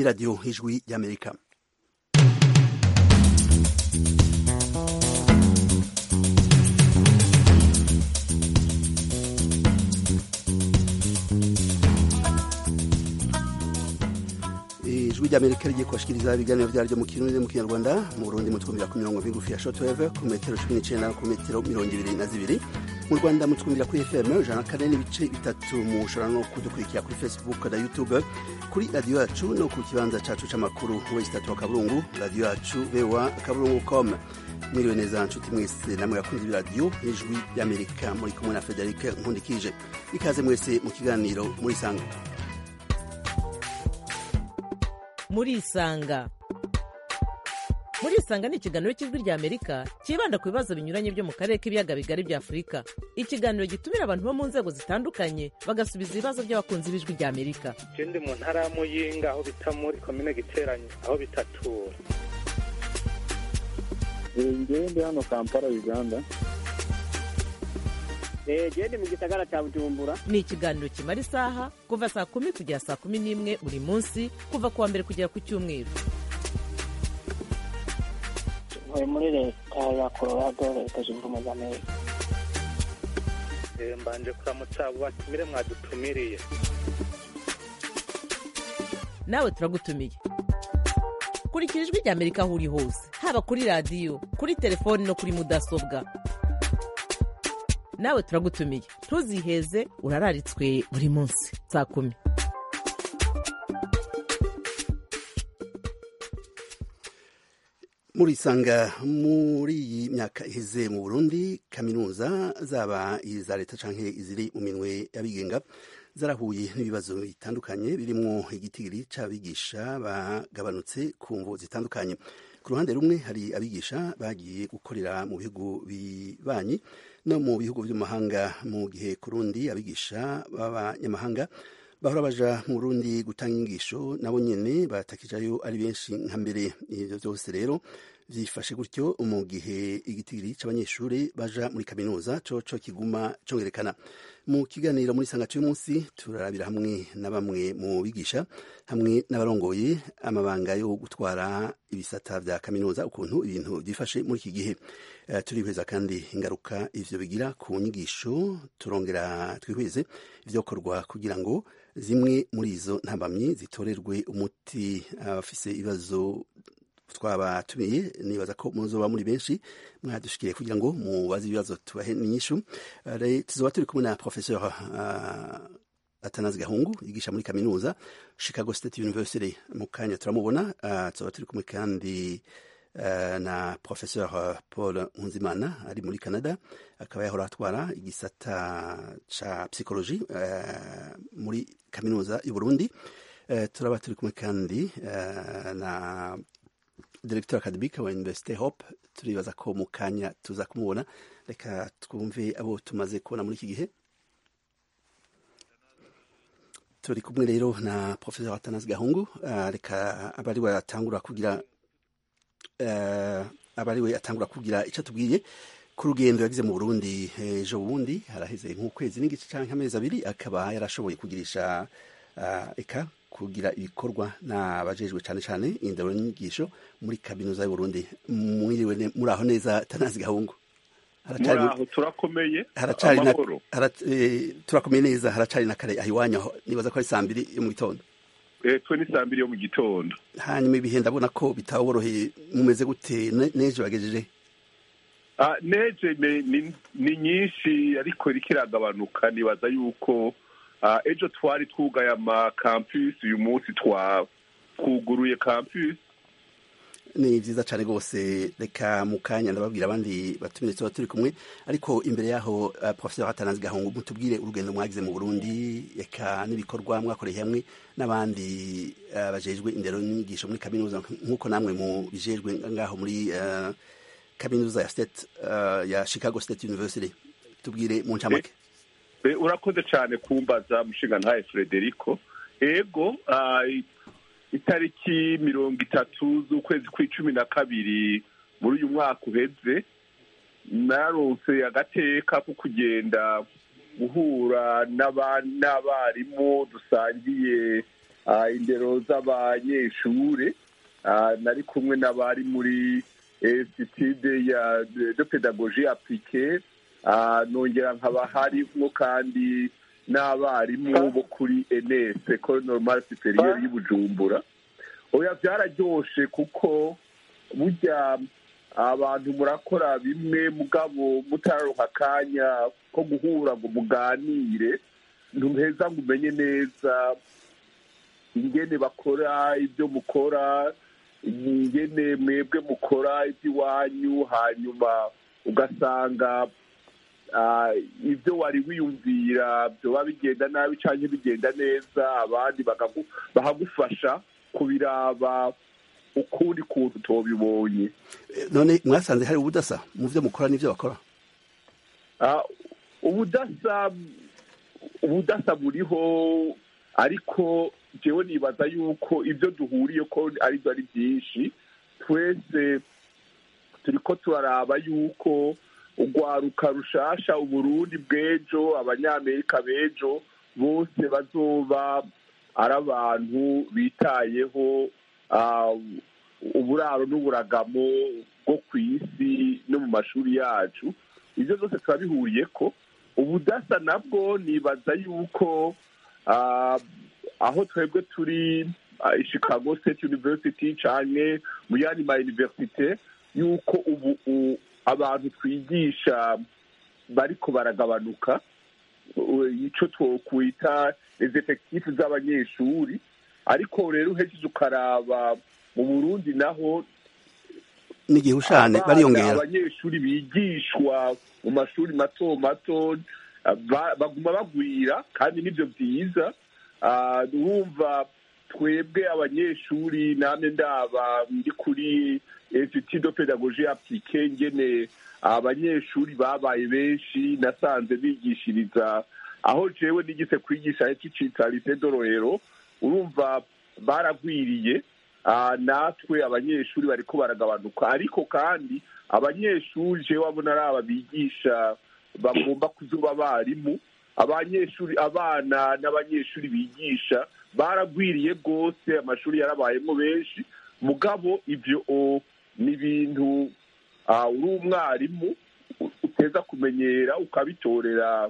ni radiyo ijwi y'amerika ijwi ry'amerika rigiye kubashikiriza ibiganiro vyaryo mu kirundi mu kinyarwanda mu burundi mutwumvira ku mirongo migufi ya shortwave ku metero cumi n'icenda ku metero mirongo ibiri na zibiri mu rwanda mutwumvira kuri fm ijana na kane n'ibice bitatu mushobora no kudukurikira kuri facebook na youtube kuri radiyo yacu no ku kibanza cacu c'amakuru wesi tatu wa kaburungu radiyo yacu voa kaburungu com mwiriwe neza nshuti mwese namwe yakunze ibiradiyo ijwi ry'amerika muri kumwe na frederic nkundikije ikaze mwese mu kiganiro muri sanga murisanga murisanga ni ikiganiro cy'ijwi rya amerika cyibanda ku bibazo binyuranye byo mu karere k'ibiyaga bigari bya afurika ikiganiro gitumira abantu bo mu nzego zitandukanye bagasubiza ibibazo by'abakunzi b'ijwi rya amerika je ndi mu ntara ya muyinga aho bita muri komine giteranye aho bitatura ngewe ndi hano kampala uganda gende mu gisagara cya bujumbura ni ikiganiro kimara isaha kuva saa kumi kugera saa kumi n'imwe buri munsi kuva ku wa mbere kugera ku cyumweru ntuye muri leta ya colorado leta zunze ubumwe za amerika Eh, mbanje kuramutsa abo batumire mwadutumiriye nawe turagutumiye kurikira ijwi rya amerika aho uri hose haba kuri radiyo kuri telefoni no kuri mudasobwa nawe turagutumiye ntuziheze urararitswe buri munsi saa kumi murisanga muri iyi myaka iheze mu burundi kaminuza zaba iza leta canke iziri mu minwe y'abigenga zarahuye n'ibibazo bitandukanye birimwo igitigiri c'abigisha bagabanutse ku mvo zitandukanye ku ruhande rumwe hari abigisha bagiye gukorera mu bihugu bibanyi no mu bihugu vy'amahanga mu gihe ku rundi abigisha b'abanyamahanga bahora baja mu Burundi gutanga inyigisho nabo nyene batakijayo ari benshi nka mbere ivyo vyose rero vyifashe gutyo mu gihe igitigiri c'abanyeshuri baja muri kaminuza coco kiguma congerekana mu kiganiro muri sanga c'uyu munsi turarabira hamwe na bamwe mu bigisha hamwe n'abarongoye amabanga yo gutwara ibisata vya kaminuza ukuntu ibintu vyifashe muri iki gihe uh, turihweza kandi ingaruka ivyo bigira ku nyigisho turongera twihweze ivyokorwa kugira ngo zimwe muri izo ntambamyi zitorerwe umuti abafise ibibazo twabatumiye nibaza ko muzoba muri benshi mwadushikiriye kugira ngo mubaze ibibazo tubahe n'inyishu tuzoba turi kumwe na professeur uh, atanazi gahungu yigisha muri kaminuza chicago state university mu kanya turamubona uh, tuzoba turi kumwe kandi Uh, na professeur uh, paul nkunzimana ari muri canada akaba yahora atwara igisata ca psychologie uh, muri kaminuza y'uburundi turaba turi kumwe kandi na directeur academique wa université hope turibaza ko mu kanya tuza kumubona reka twumve abo tumaze kubona muri iki gihe turi kumwe rero na professeur atanas gahungu reka abari batangura kugira aba ariwe atangura kugira icyo atubwiye ku rugendo yagize mu burundi ejo bundi haraheze nk'ukwezi n'igice cyangwa amezi abiri akaba yarashoboye kugirisha eka kugira ibikorwa n'abajejwe cyane cyane indero n'inyigisho muri kaminuza y'uburundi mwiriwe muri aho neza tanazi gahungu muraho turakomeye turakomeye neza haracari na kare aho iwanyu aho nibaza ko ari saa mbiri yo mu gitondo twe ni saa mbiri yo mu gitondo hanyuma ibihe ndabona ko bitaboroheye mumeze gute neje bagejeje neje ni nyinshi ariko iriko iragabanuka nibaza yuko ejo twari twugaye ama campus uyu munsi twuguruye campus ni vyiza cane rwose reka mu kanya ndababwira abandi batumire tuba turi kumwe ariko imbere yaho uh, professeur atanazi gahungu mutubwire urugendo mwagize mu burundi eka n'ibikorwa mwakoreye hamwe n'abandi uh, bajejwe indero n'inyigisho muri kaminuza nk'uko namwe mu bijejwe ngaho muri uh, kaminuza ya state uh, ya chicago state university tubwire mu ncamake e, urakoze cane kumbaza mushinga ntaye frederico ego uh, itariki mirongo itatu z'ukwezi kw'icumi na kabiri muri uyu mwaka uheze naronse agateka ko kugenda guhura n'abarimu dusangiye indero z'abanyeshure nari kumwe n'abari muri institude ya de pedagogie appliquée nongera nkaba harimwo kandi n'abarimu bo kuri enes ecole normale supérieure y'ubujumbura oya byararyoshe kuko burya abantu murakora bimwe mugabo mutararonka akanya ko guhura ngo muganire ntuheza ngo umenye neza ingene bakora ibyo mukora ingene mwebwe mukora iby'iwanyu hanyuma ugasanga ibyo wari wiyumvira byoba bigenda nabi cyangwa bigenda neza abandi bahagufasha kubiraba ukundi kuntu tubibonye none mwasanze hari ubudasa mu byo mukora n'ibyo bakora ubudasa ubudasa buriho ariko jewe nibaza yuko ibyo duhuriye ko aribyo ari byinshi twese turiko turaraba yuko urwaruka rushasha uburundi bw'ejo abanyamerika b'ejo bose bazoba ari abantu bitayeho uburaro n'uburagamo bwo ku isi no mu mashuri yacu ibyo byose turabihuriye ko ubudasa nabwo nibaza yuko aho twebwe turi chicago state university cyane mu yandi ma universite yuko ubu abantu twigisha bariko baragabanuka icyo twokwita les effectifs z'abanyeshuri ariko rero uhejeje ukaraba mu burundi naho n'igihushane bariyongera abanyeshuri bigishwa mu mashuri mato mato baguma bagwira kandi nibyo byiza urumva twebwe abanyeshuri namwe ndaba ndi kuri institut de pedagogie appliquée ngene abanyeshuri babaye benshi nasanze bigishiriza aho jewe nigise kwigisha kicita lycée dororero urumva baragwiriye natwe abanyeshuri bariko baragabanuka ariko kandi abanyeshuri jewe abona ari aba bigisha bagomba kuzuba abarimu abanyeshuri abana n'abanyeshuri bigisha baragwiriye rwose amashuri yarabayemo benshi mugabo ibyo ni ibintu uri umwarimu uteza kumenyera ukabitorera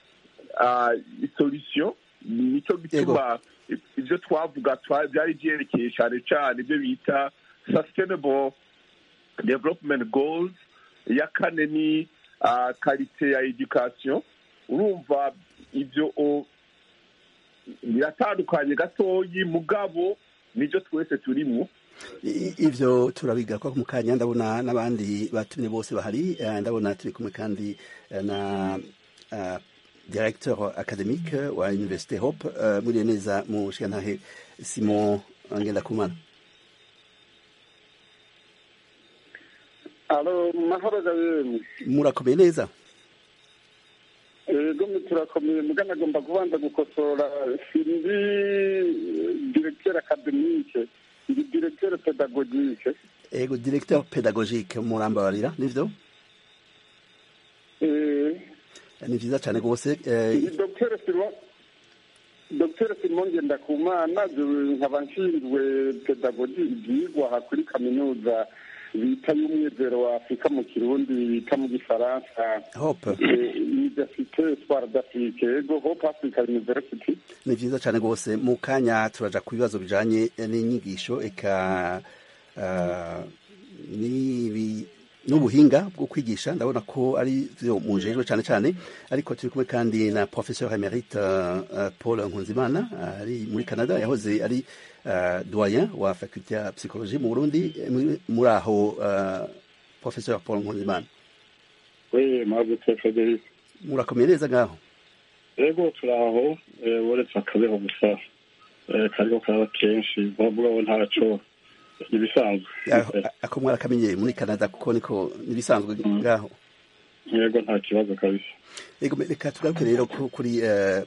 isolisiyo nicyo gituma ibyo twavuga byari byerekeye cyane cyane ibyo bita sustainable development goals iya kane ni karite ya education urumva ibyo biratandukanye gatoyi mugabo nibyo twese turimo ivyo turabiga ko mu kanya ndabona n'abandi batumye bose bahari ndabona turi kumwe kandi na directeur académique wa université hope muriye neza mu shantahe simon ngendakumana alo mahoro gabemwe murakomeye neza ego turakomeye mugana agomba kubanza gukosora sindi directeur académique ndi directeur pédagogique ego directeur pédagogique murambabarira nivyo ni vyiza cane rwose dr simon dr simon ngendakumana nkaba nshinzwe pedagogi ivyigwa aha kuri kaminuza bita y'umwizero wa afurika mu kirundi bita mu gifaransa hope universite espoir d'afrique ego hope africa university ni vyiza cane rwose mu kanya turaja ku bibazo bijanye n'inyigisho eka uh, n'ibi n'ubuhinga bwo kwigisha ndabona ko ari byo mujejwe cyane cyane ariko turi kumwe kandi na professeur emerite uh, paul nkunzimana ari muri canada yahoze ari uh, doyen wa faculté ya psychologie mu burundi muri aho uh, professeur paul nkunzimana oui mwabuze frederic murakomeye neza ngaho ego turaho uretse akabeho gusa kariko karaba kenshi mugabo ntaco ibisanzwe ako mwarakamenyeye muri canada kuko niko nibisanzwe ngaho yego nta kibazo kabisa yego reka tugaruke rero kuri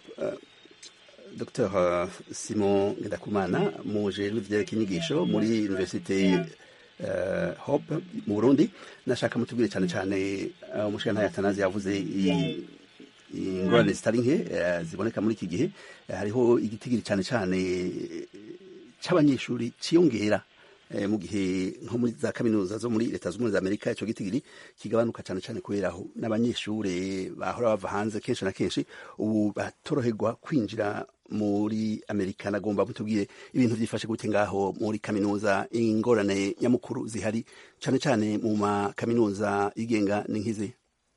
dr simon ngendakumana muje n'ivyerekeye inyigisho muri universite hope mu burundi nashaka mutubwire cyane cyane umushikantahe atanazi yavuze ingorane zitari nke eh, ziboneka muri iki gihe Eh, hariho igitigiri cyane cyane eh, c'abanyeshuri ciyongera eh, mu gihe nko muri za kaminuza zo muri leta z'ubumwe za amerika ico gitigiri kigabanuka cyane cyane kubera aho n'abanyeshure bahora bava hanze kenshi na kenshi ubu batoroherwa kwinjira muri amerika nagomba mutubwire ibintu byifashe gute ngaho muri kaminuza ingorane nyamukuru zihari cyane cyane mu makaminuza yigenga ni nk'izi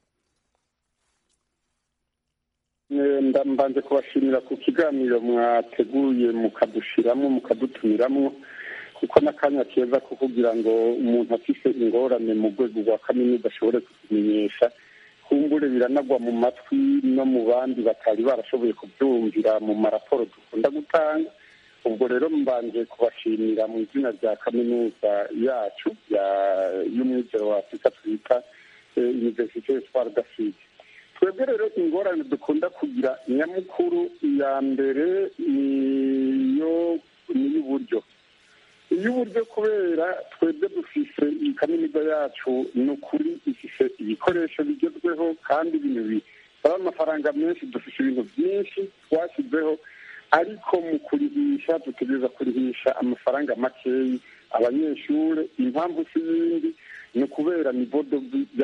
Eh, nda- mbanje kubashimira ku kiganiro mwateguye mukadushiramo mukadutumiramo kuko n'akanya keza ko kugira ngo umuntu afise ingorane mu rwego rwa kaminuza ashobore kuzimenyesha kumbure biranagwa mu matwi no mu bandi batari barashoboye kubyumvira mu maraporo dukunda gutanga ubwo rero mbanje kubashimira mu izina rya kaminuza yacu ya- y'umwizero wa afurika twita eh, universite espoir d'afrique twebwe rero ingorane dukunda kugira nyamukuru iya mbere niyo niy'uburyo iy'uburyo kubera twebwe dufise iyi kaminuza yacu ni ukuri ifise ibikoresho bigezweho kandi ibintu bisaba amafaranga menshi dufise ibintu byinshi twashyizeho ariko mu kurihisha dutegereza kurihisha amafaranga makeyi abanyeshuri impamvu si yindi ni ukubera nivodo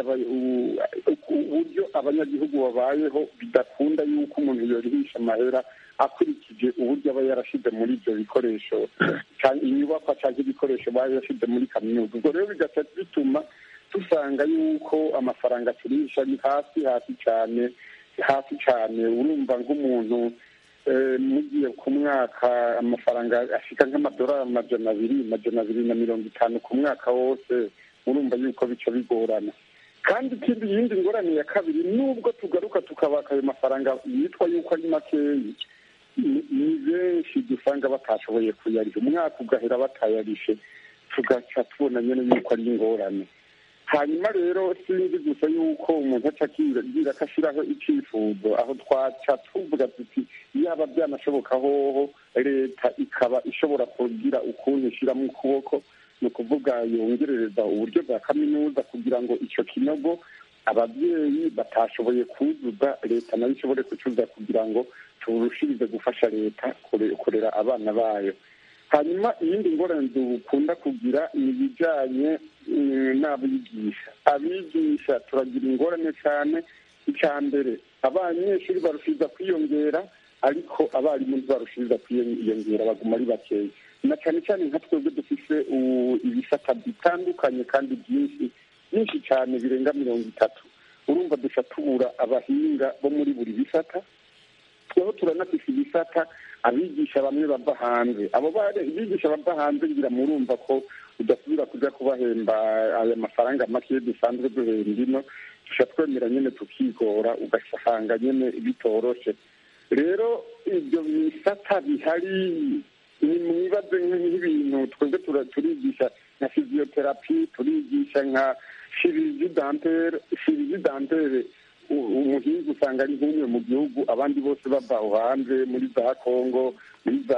uburyo abanyagihugu babayeho bidakunda yuko umuntu yorihisha amahera akurikije uburyo aba yarashize muri ibyo bikoresho ca- inyubakwa cyangwa ibikoresho baba yarashize muri kaminuza ubwo rero bigaca bituma dusanga yuko amafaranga turisha ari hasi hasi cyane hasi cyane urumva nk'umuntu eh, mugiye ku mwaka amafaranga ashika nk'amadolari amajana abiri amajana abiri na mirongo itanu ku mwaka wose urumva yuko bica bigorana kandi ikindi yindi ngorane ya kabiri nubwo tugaruka tukabaka ayo mafaranga yitwa yuko ari makeyi ni ni benshi dusanga batashoboye kuyariha umwaka ugahera batayarishe tugaca tubona nyine yuko ari ingorane hanyuma rero sinzi gusa yuko umuntu aca akibwira ko ashyiraho icyifuzo aho twaca tuvuga tuti yaba byanashoboka hoho leta ikaba ishobora kugira ukuntu ishyiramo ukuboko ni ukuvuga yongerereza uburyo bwa kaminuza kugira ngo icyo kinogo ababyeyi batashoboye kuzuza leta nayo ishobore kucyuza kugira ngo turushirize gufasha leta kure- kurera abana bayo hanyuma iyindi ngorane dukunda kugira ni ibijyanye mm, n'abigisha abigisha turagira ingorane cyane icya mbere abanyeshuri barushiza kwiyongera ariko abarimu ntibarushiriza kwiyongera baguma ari bakeya na cyane cyane nka twebwe dufise u- ibisata bitandukanye kandi byinshi byinshi cyane birenga mirongo itatu urumva duca tubura abahinga bo muri buri bisata tweho turanafise ibisata abigisha bamwe bava hanze abo bare abigisha bava hanze ngira murumva ko udasubira kuja kubahemba aya mafaranga make dusanzwe duhemba ino duca twemera nyene tukigora ugasanga nyene bitoroshe rero ibyo bisata bihari ni mwibaze nk'ibintu twebwe tura- turigisha nka physiotherapy turigisha nka chirurgie dentaire chirurgie dentaire u- umuhinzi usanga ari nk'umwe mu gihugu abandi bose bava aho hanze muri za congo muri za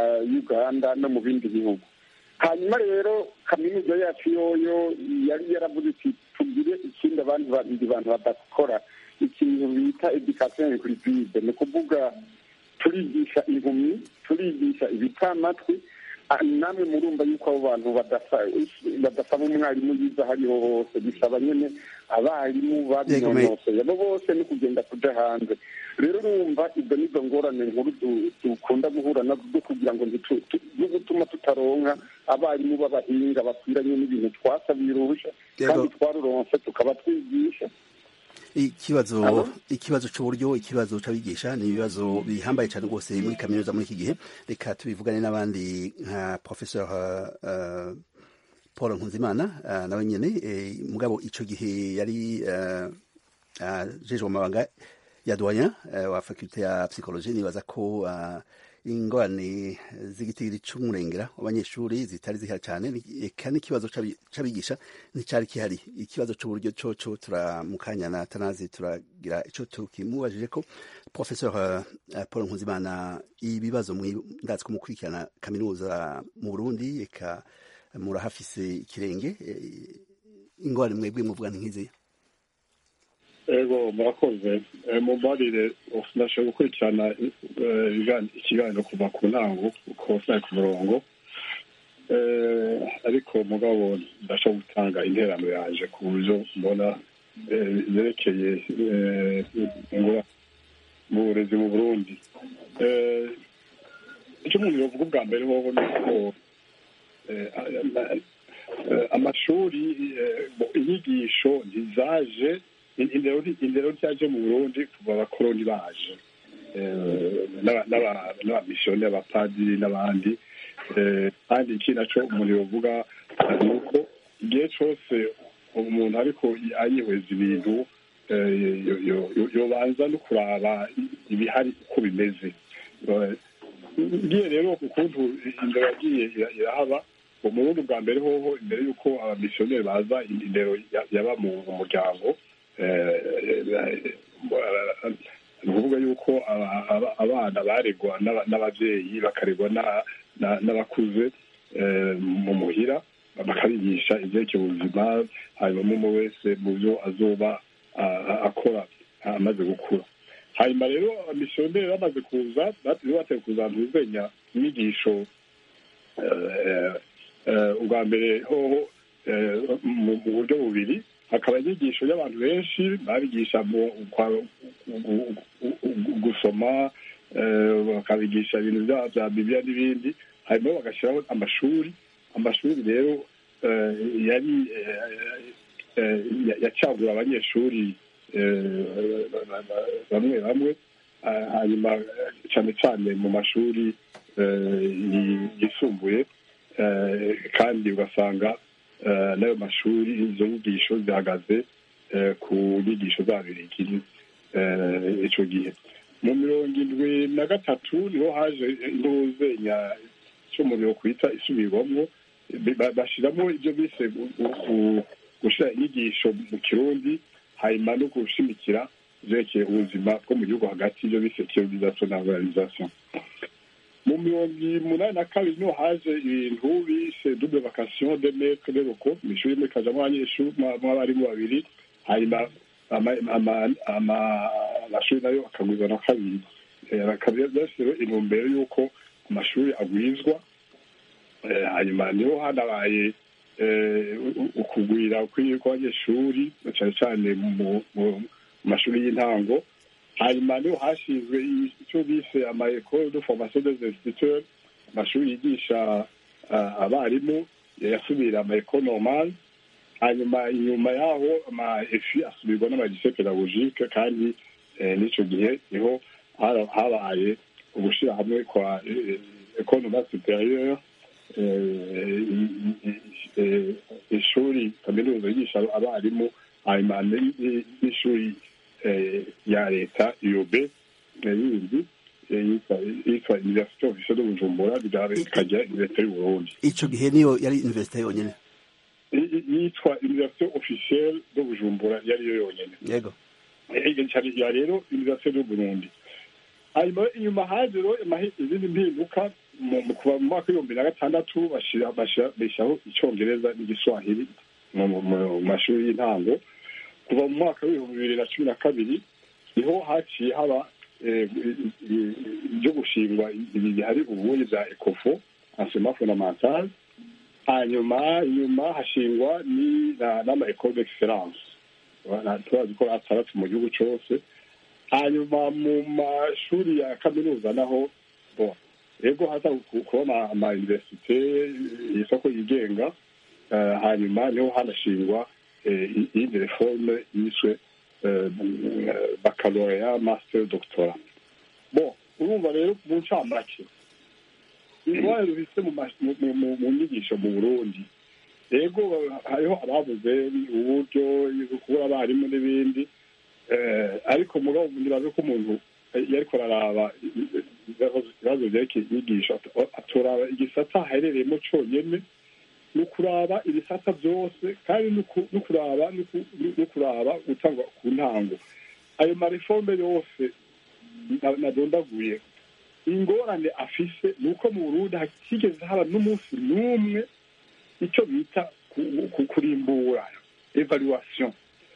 uganda no mu bindi bihugu hanyuma rero kaminuza yacu yoyo yari yaravuze iti tugire ikindi abandi bandi bantu badakora ikintu bita education inclusive ni ukuvuga turigisha impumyi turigisha ibitamatwi Ah, namwe murumva yuko abo bantu badasa- badasaba umwarimu yiza aho ariho hose bisaba nyine abarimu babinonosoye abo bose ni kugenda kuja hanze rero urumva ibyo nizo ngorane nkuru du- dukunda guhura nazo kugira ngo ntitu- tu- zo gutuma tutaronka abarimu b'abahinga bakwiranye n'ibintu twasabiye uruhusha Yego. kandi twaruronse tukaba twigisha ikibazo Alo? ikibazo c'uburyo ikibazo c'abigisha ni ibibazo bihambaye cyane rwose muri kaminuza muri iki gihe reka tubivugane n'abandi nka professeur uh, paul nkunzimana uh, nawe nyene eh, mugabo ico gihe yari uh, uh, jejwe amabanga ya doyen uh, wa faculte ya psychologie nibaza ko uh, ingorane z'igitigiri c'umurengera w'abanyeshuri zitari zihari cyane ni- eka n'ikibazo c'abi- c'abigisha nticari kihari ikibazo c'uburyo coco turamukanya na tanazi turagira ico tukimubajije ko professeur uh, paul nkuzimana ibibazo mwi- ndazi ko mukurikirana kaminuza mu burundi eka murahafise ikirenge eh, ingorane mwebwe muvuga nk'izi ego murakoze mumbarire ndashobora gukurikirana ikiganiro kuva ku ntango uko sinari ku murongo ariko mugabo ndashobora gutanga interano yaje ku buryo mbona zerekeye mu burezi mu burundi icyo umuntu yavuga ubwa mbere hoho ni uko amashuri inyigisho ntizaje indero ryaje mu burundi kuva abakoroni baje n'abamisiyoni abapadiri n'abandi kandi ikindi naco umuntu yovuga ni uko igihe cose umuntu ariko ayihweza ibintu yobanza no kuraba ibihari uko bimeze ngiye rero ukuntu indero yagiye irahaba mu burundi bwa mbere hoho imbere y'uko abamisiyoneri baza indero yaba mu muryango ni ukuvuga yuko abana baregwa n'ababyeyi bakaregwa n'abakuze mu muhira bakabigisha ibyerekeye ubuzima hanyuma umwe wese mu byo azoba akora amaze gukura hanyuma rero abamisiyoneri bamaze kuza bateye kuza ntuzenya inyigisho ubwa mbere hoho mu buryo bubiri hakaba inyigisho y'abantu benshi babigisha gusoma bakabigisha ibintu bya bibiliya n'ibindi hanyuma bagashyiraho amashuri amashuri rero yari yacagura abanyeshuri bamwe bamwe hanyuma cyane cyane mu mashuri yisumbuye kandi ugasanga n'ayo mashuri izo nyigisho zihagaze ku nyigisho z'ababirigi icyo gihe mu mirongo indwi na gatatu niho haje intuzenya cy'umuriro kwita isubirwamo bashyiramo ibyo bise gushyira inyigisho mu kirundi hanyuma no gushimikira byerekeye ubuzima bwo mu gihugu hagati ibyo bise kiyorizasiyo na organizasiyo mu mirongo umunani na kabiri niho haje ibintu bise double vacation de maître de loko mu ishuri rimwe kajamo abanyeshuri mw'abarimu babiri hanyuma amashuri nayo akagwizwa na kabiri byashyiriweho intumbero y'uko amashuri agwizwa hanyuma niho hanabaye ukugwira kw'abanyeshuri cyane cyane mu mashuri y'intango hanyuma niho hashinzwe icyo bise ama ecole de formation des instituteurs amashuri yigisha abarimu yasubira ama ecole normale hanyuma inyuma yaho ama efi asubirwa n'amagise pedagogique kandi n'icyo gihe niho habaye ugushyira hamwe kwa ecole normale supérieure ishuri kaminuza yigisha abarimu hanyuma n'ishuri ya leta iyobe yindi yitwa universite ofisiyo de bujumbura bikajya universite y'uburundi icyo gihe niyo yari universite yonyine yitwa universite ofisiyo de bujumbura yari yo yonyine yego ya rero universite y'uburundi hanyuma inyuma haje rero izindi mpinduka kuva mu mwaka w'ibihumbi na gatandatu bashyiraho icyongereza n'igiswahili mu mashuri y'intango kuva mu mwaka w'ibihumbi bibiri na cumi na kabiri niho haciye haba ibyo gushingwa ibi bihari ubundi bya ekofo ansema fondamentale hanyuma inyuma hashingwa n'ama ecole d'excellence turazi ko atandatu mu gihugu cyose hanyuma mu mashuri ya kaminuza naho bo ego haza kubona ama universite isoko yigenga hanyuma niho hanashingwa iyindi reforme yiswe baccalaureat master doctora bo urumva rero mu ncamake ingwara rufise mu nyigisho mu burundi ego hariho ababuze uburyo kubura abarimu n'ibindi ariko mugabo ntibaze ko umuntu yariko araraba ibibazo vyerekeye inyigisho atoraba igisata aherereyemo conyene ni ukuraba ibisata byose kandi no kuraba no kuraba gutangwa ku ntango ayo mareforme yose nadondaguye ingorane afise ni uko mu burundi hatigeze haba n'umunsi n'umwe icyo bita kurimbura evaluation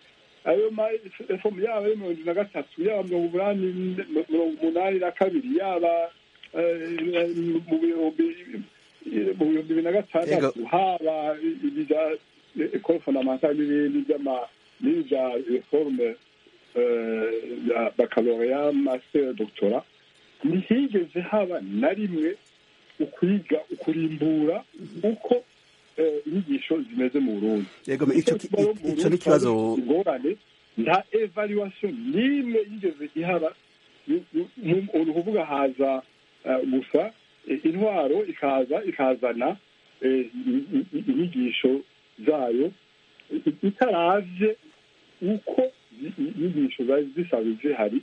ayo mafomu yaba ari mirongo na gatatu yaba mirongo umunani mirongo umunani na kabiri yaba mu bihumbi mu bihumbi bibiri na gatandatu haba ibya ekole fondamentale n'ibindi by'ama n'ibya reforme ya baccalaureat master doctora ntihigeze haba na rimwe ukwiga ukurimbura uko inyigisho zimeze mu burundi icyo ni ikibazo ingorane nta evaluation n'imwe yigeze ihaba ni ukuvuga haza gusa intwaro ikaza ikazana inyigisho zayo itaravye uko inyigisho zari zisanzwe zihari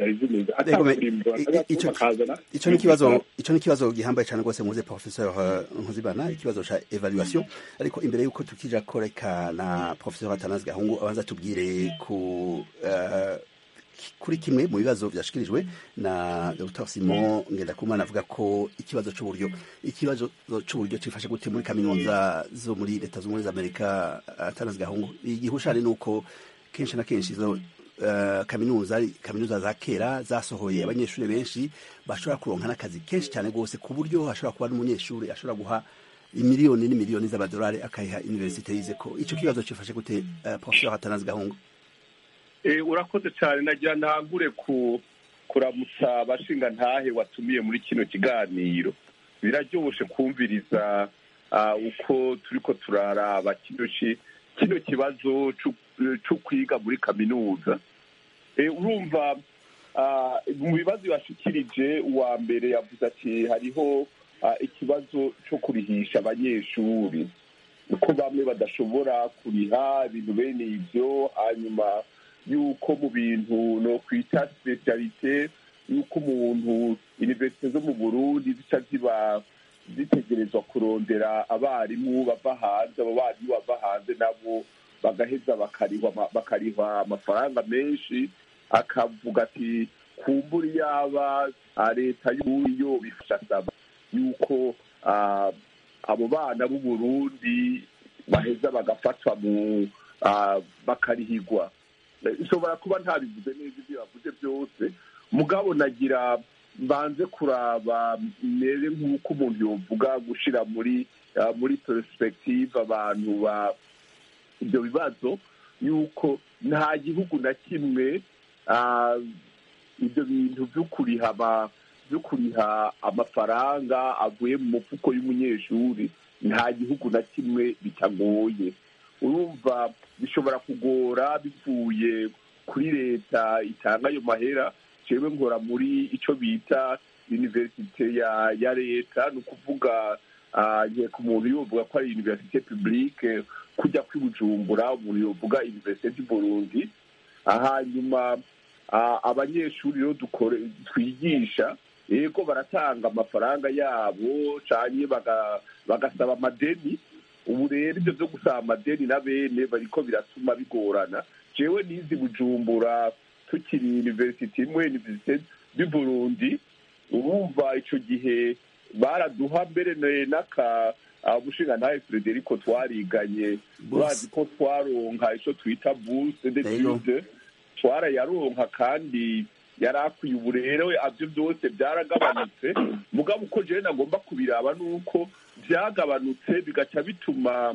icyo ni ikibazo icyo ni ikibazo gihambaye cyane rwose muze professeur nkuzibana ikibazo cya evaluation ariko imbere y'uko tukija koreka na professeur atanazi gahungu abanza tubwire ku kuri kimwe mu bibazo byashikirijwe na Dr Simon Ngendakumana avuga ko ikibazo cy'uburyo ikibazo cy'uburyo cifashe gute muri kaminuza zo muri leta z'ubumwe za Amerika atanazi gahungu igihushane nuko kenshi na kenshi izo uh, kaminuza kaminuza za kera zasohoye abanyeshuri benshi bashobora kuronka n'akazi kenshi cyane rwose ku buryo hashobora kuba n'umunyeshuri ashobora guha imiliyoni n'imiliyoni z'amadolari akayiha universite yize ko icyo kibazo cifashe gute uh, professeur atanazi gahungu urakoze cyane nagira ntangure ku kuramutsa abashinga ntahe watumiye muri kino kiganiro biraryoshe kumviriza uko turi ko turaraba kino kibazo cyo kwiga muri kaminuza urumva mu bibazo yashikirije uwa mbere yavuze ati hariho ikibazo cyo kurihisha abanyeshuri uko bamwe badashobora kuriha ibintu bene ibyo hanyuma yuko mu bintu no kwita specialite yuko umuntu universite zo mu burundi zica ziba zitegerezwa kurondera abarimu bava hanze abo barimu bava hanze nabo bagaheza bakarihwa amafaranga menshi akavuga ati kumbura yaba leta y'uburyo bifasha asaba yuko abo bana b'u burundi baheza bagafatwa mu bakarihigwa ishobora kuba ntabivuze neza ibyo yavuze byose mugabo nagira mbanze kuraba mere nk'uko umuntu yovuga gushyira muri muri perspective abantu ba ibyo bibazo yuko nta gihugu na kimwe ibyo bintu byo kuriha byo kuriha amafaranga avuye mu mufuko y'umunyeshuri nta gihugu na kimwe bitagoye urumva bishobora kugora bivuye kuri leta itanga ayo mahera jewe nkora muri icyo bita universite ya ya leta ni ukuvuga ku muntu yovuga ko ari universite publique kujya kwibujumbura umuntu yovuga universite du burundi hanyuma abanyeshuri rero twigisha yego baratanga amafaranga yabo cyane bagasaba amadeni ubu rero ibyo byo gusaba amadeni na bene bariko biratuma bigorana jewe nizi bujumbura tukiri university imwe universite du burundi urumva ico gihe baraduha mbere n'aka umushinga ntawe frederico twariganye urazi ko twaronka ico twita bourse d'étude twarayaronka kandi yari akwiye ubu rero avyo byose byaragabanutse mugabo uko jewe nagomba kubiraba nuko byagabanutse bigaca bituma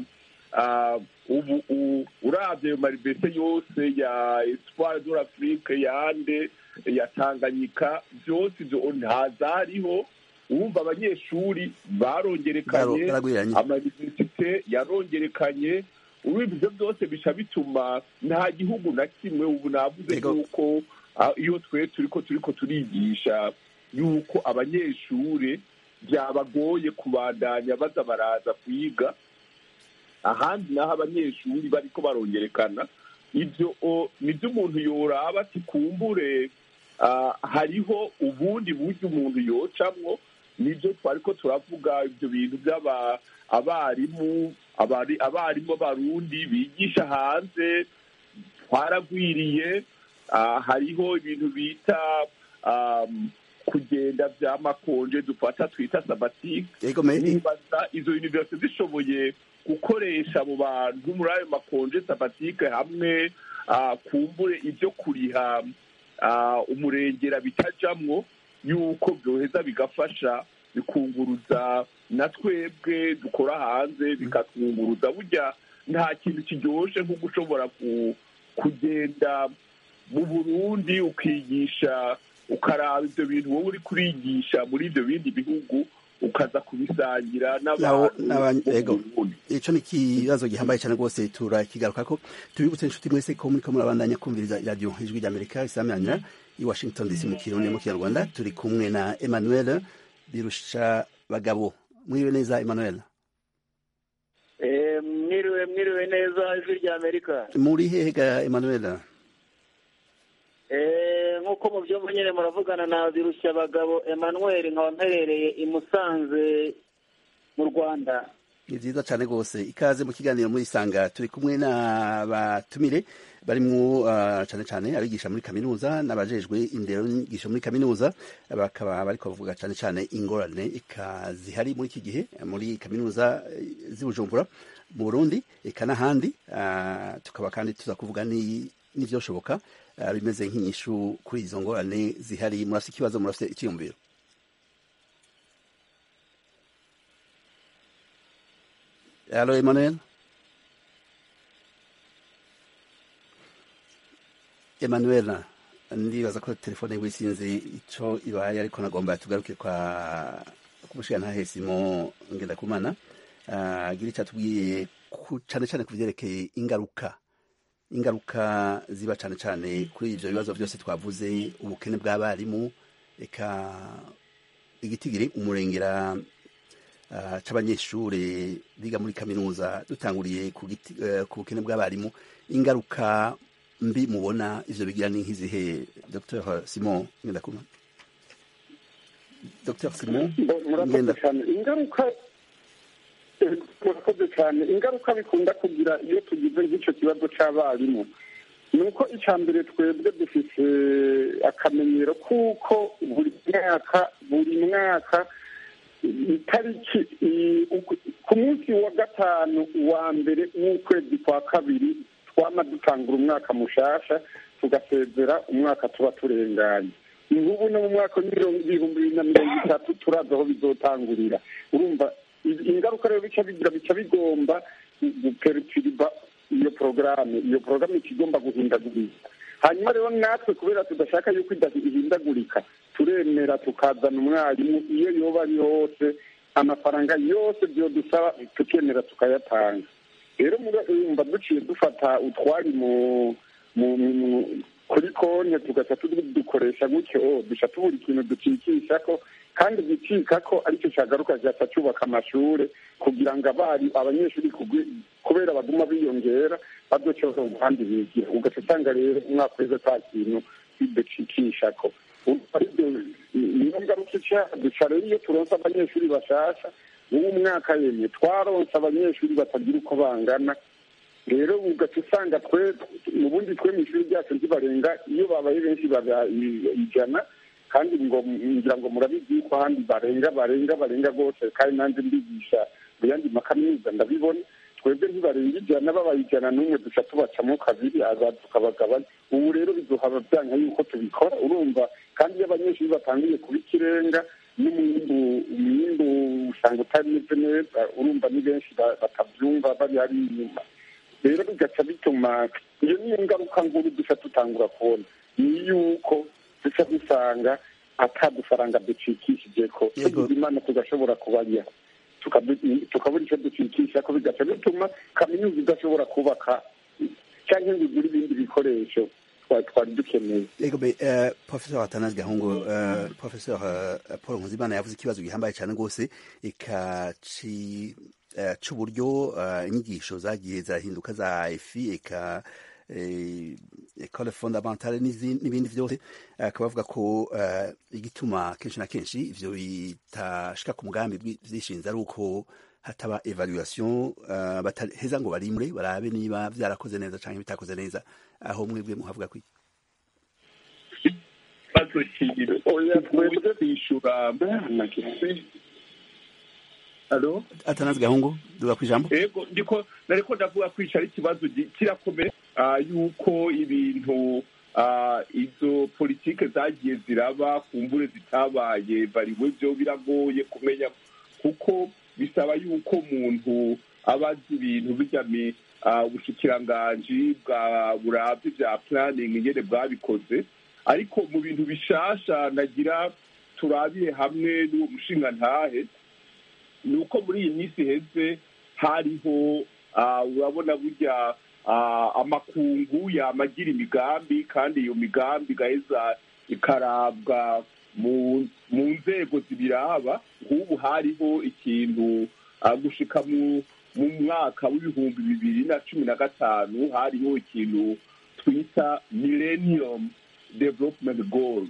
ubu urabye ayo maribese yose ya espoir de l'afrique yande ya tanganyika byose ibyo ntazariho wumva abanyeshuri barongerekanye amayuniversite yarongerekanye urumva ibyo byose bica bituma nta gihugu na kimwe ubu navuze yuko iyo twe turiko turiko turigisha yuko abanyeshuri byabagoye kubandanya baza baraza kwiga ahandi naho abanyeshuri bariko barongerekana ibyo nibyo umuntu yoraba ati kumbure hariho ubundi buryo umuntu yocamwo nibyo twariko turavuga ibyo bintu by'aba abarimu abarimu b'abarundi bigisha hanze twaragwiriye hariho ibintu bita kugenda by'amakonje dufata twita sabatike nibaza izo universite zishoboye gukoresha abo bantu muri ayo makonje sabatike hamwe ah, kumbure ibyo kuriha ah, umurengera bitajamwo yuko byoheza bigafasha bikunguruza na twebwe dukora hanze bikatwunguruza burya nta kintu kiryoshe nko gushobora ku- kugenda mu burundi ukigisha ukaraba ibyo bintu wowe uri kurigisha muri ibyo bindi bihugu ukaza kubisangira Nawo- n'abantu n'abantu- bo mu ego. Burundi. ico ni ikibazo gihambaye cyane rwose turakigaruka ko tubibutse inshuti mwese ko muriko murabandanya kumviriza iradiyo ijwi ry'amerika isamiranya i washington dc mu kirundi no mu kinyarwanda turi kumwe na emmanuel birusha bagabo mwiriwe neza emmanuel mwiriwe mwiriwe neza ijwi rya amerika muri hehe ga emmanuel Eh, nk'uko mubyumva nyine muravugana na birushya abagabo emmanuel nkaba mperereye i musanze mu rwanda ni vyiza cane rwose ikaze mu kiganiro muri sanga turi kumwe n'abatumire barimwo uh, cane cane abigisha muri kaminuza n'abajejwe indero n'inyigisho muri kaminuza bakaba bariko bavuga cane cane ingorane eka zihari muri iki gihe muri kaminuza eh, z'i Bujumbura mu Burundi eka n'ahandi uh, tukaba kandi tuza kuvuga ni n'ivyoshoboka uh, bimeze nk'inyishu kuri izo ngorane zihari murafise ikibazo murafise iciyumviro Allo Emmanuel Emmanuel ndibaza ko telefone yiwe sinzi ico ibaye ariko nagomba tugaruke kwa kumushigantahe Simon Ngendakumana uh, agira ico atubwiye ku- cane cane ku vyerekeye ingaruka ingaruka ziba cane cane kuri ivyo bibazo vyose twavuze ubukene bw'abarimu eka igitigiri umurengera uh, c'abanyeshure biga muri kaminuza dutanguriye ku giti- eh, ku bukene bw'abarimu ingaruka mbi mubona ivyo bigira ni nk'izihe dr simon ngendakuma dr simon murakoze ngenda cyane ingaruka eh, murakoze cyane ingaruka bikunda kugira iyo tugize nk'icyo kibazo cy'abarimu ni uko icya mbere twebwe dufite akamenyero kuko buri mwaka buri mwaka itariki i- uku- ku munsi wa gatanu wa mbere w'ukwezi kwa kabiri twama dutangura umwaka mushasha tugasezera umwaka tuba turenganye nk'ubu no mu mwaka w'ibihumbi bibiri na mirongo itatu turazi aho bizotangurira urumva i- ingaruka rero bica bigira bica bigomba guperutiriba iyo porogaramu iyo porogaramu ica igomba guhindagurika hanyuma rero natwe kubera tudashaka yuko idahi- ihindagurika turemera tukazana umwarimu iyo yoba ari hose amafaranga yose byodusaba tukemera tukayatanga rero murumva duciye dufata utwari mu mu mu- kuri konti tugaca dukoresha gutyo duca tubura ikintu ducikisha ko kandi gicika ko aricyo cyagaruka kigaca cyubaka amashuri kugira ngo abari abanyeshuri kugwi- kubera baguma biyongera badoceho kandi bigira ugaca usanga rero umwaka weza nta kintu biducikisha ko Urumva aribyo niyo ngaruka ica duca rero iyo turonse abanyeshuri bashasha uwo mwaka yemye twaronse abanyeshuri batagira uko bangana rero ugaca usanga twe mu bundi twe mu ishuri ryacu ntibarenga iyo babaye benshi baba i- ijana kandi ngo ngira ngo murabizi yuko ahandi barenga barenga barenga rwose kandi nanjye mbigisha mu yandi makaminuza ndabibona twebwe ntibarenga ijana babaye ijana n'umwe duca tubacamo kabiri aza tukabagabanya ubu rero biduhaba byanga yuko tubikora urumva kandi iyo abanyeshuri batangiye kuba ikirenga n'umwimbu umwimbu usanga utameze neza urumva ni benshi ba- batabyumva bari hari inyuma rero bigaca bituma iyo niyo ngaruka nkuru duca tutangura kubona ni yuko duca dusanga atadufaranga ducikishije ko Yego. tugize imana tugashobora kubarya Tukabu- tukabura icyo ducikisha ko bigaca bituma kaminuza idashobora kubaka cyangwa ngo igure ibindi bikoresho twari twari dukeneye Ego be uh, Professor Atanazi Gahungu uh, Professor uh, Paul Nkuzimana yavuze ikibazo gihambaye cyane rwose ikaci uh, c'uburyo uh, inyigisho zagiye zirahinduka za EFI eka eh, Ecole Fondamentale n'izi- n'ibindi vyose akaba avuga ko uh, igituma kenshi na kenshi ivyo bitashika ku mugambi bwi- vyishinze ari uko hataba evaluation uh, bataheza ngo barimure barabe niba vyarakoze neza canke bitakoze neza aho mwebwe muhavuga kwiki ikibazo kiri Oya, twebwe- kwishyura Alo? Atanazi Gahungu duga kwijambo ego ndiko nariko ndavuga kwica ari ikibazo gi- kirakomeye yuko ibintu izo politike zagiye ziraba ku mvure zitabaye bariwe byo biragoye kumenya kuko bisaba yuko umuntu aba azi ibintu bijyamo ubushikiranganji bwa burabyo bya puraningi ingene bwabikoze ariko mu bintu bishasha nagira turabiye hamwe n'uwo mushinga ntahe ni uko muri iyi minsi iheze hariho urabona burya amakungu yamagira imigambi kandi iyo migambi igaheza ikarabwa mu nzego zibiraba nk'ubu hariho ikintu gushika mu mwaka w'ibihumbi bibiri na cumi na gatanu hariho ikintu twita millennium development goals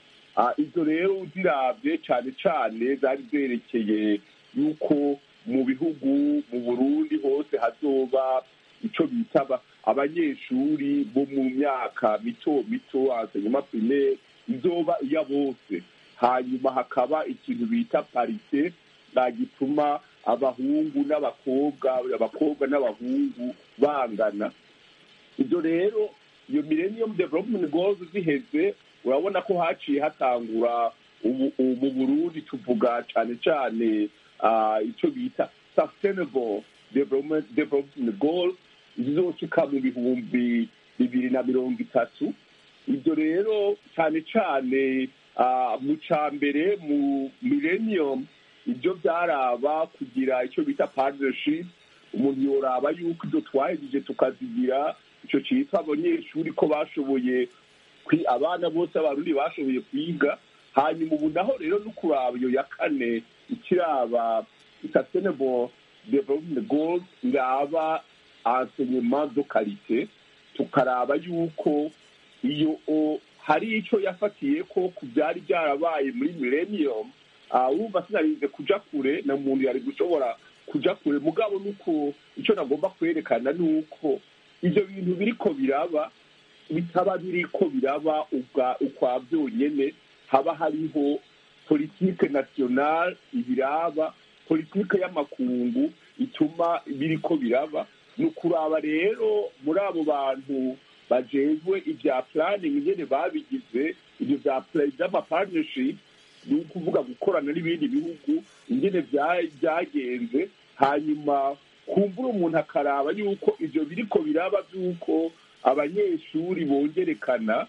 izo rero uzirabye cyane cyane zari zerekeye yuko mu bihugu mu burundi hose hazoba icyo bita abanyeshuri bo mu myaka mito mito hanyuma primaire izoba iya bose hanyuma hakaba ikintu bita parite gituma abahungu n'abakobwa abakobwa n'abahungu bangana ibyo rero iyo millennium development goals ziheze urabona ko haciye hatangura mu burundi tuvuga cyane cyane icyo bita sustainable development goals zizoshika mu bihumbi bibiri na mirongo itatu ibyo rero cyane cyane mu cya mbere mu millennium ibyo byaraba kugira icyo bita partnership umuntu yoraba yuko ibyo twahejeje tukazigira icyo cyitwa abanyeshuri ko bashoboye abana bose abarundi bashoboye kwiga hanyuma ubu naho rero no kuraba iyo ya kane ikiraba sustainable development goals iraba enseignement de qualité tukaraba yuko iyo hari icyo yafatiye ko ku byari byarabaye muri millennium wumva sinarinze kuja kure na muntu yari gushobora kuja kure mugabo nuko icyo nagomba kwerekana ni uko ibyo bintu biriko biraba bitaba biriko biraba ukwa byonyene haba hariho politike nationale ibiraba politike y'amakungu ituma biriko biraba ni ukuraba rero muri abo bantu bajejwe ibya planning ingene babigize ibyo by'amapartnership ni ukuvuga gukorana n'ibindi bihugu ingene byagenze hanyuma kumbura umuntu akaraba yuko ibyo biriko biraba by'uko abanyeshuri bongerekana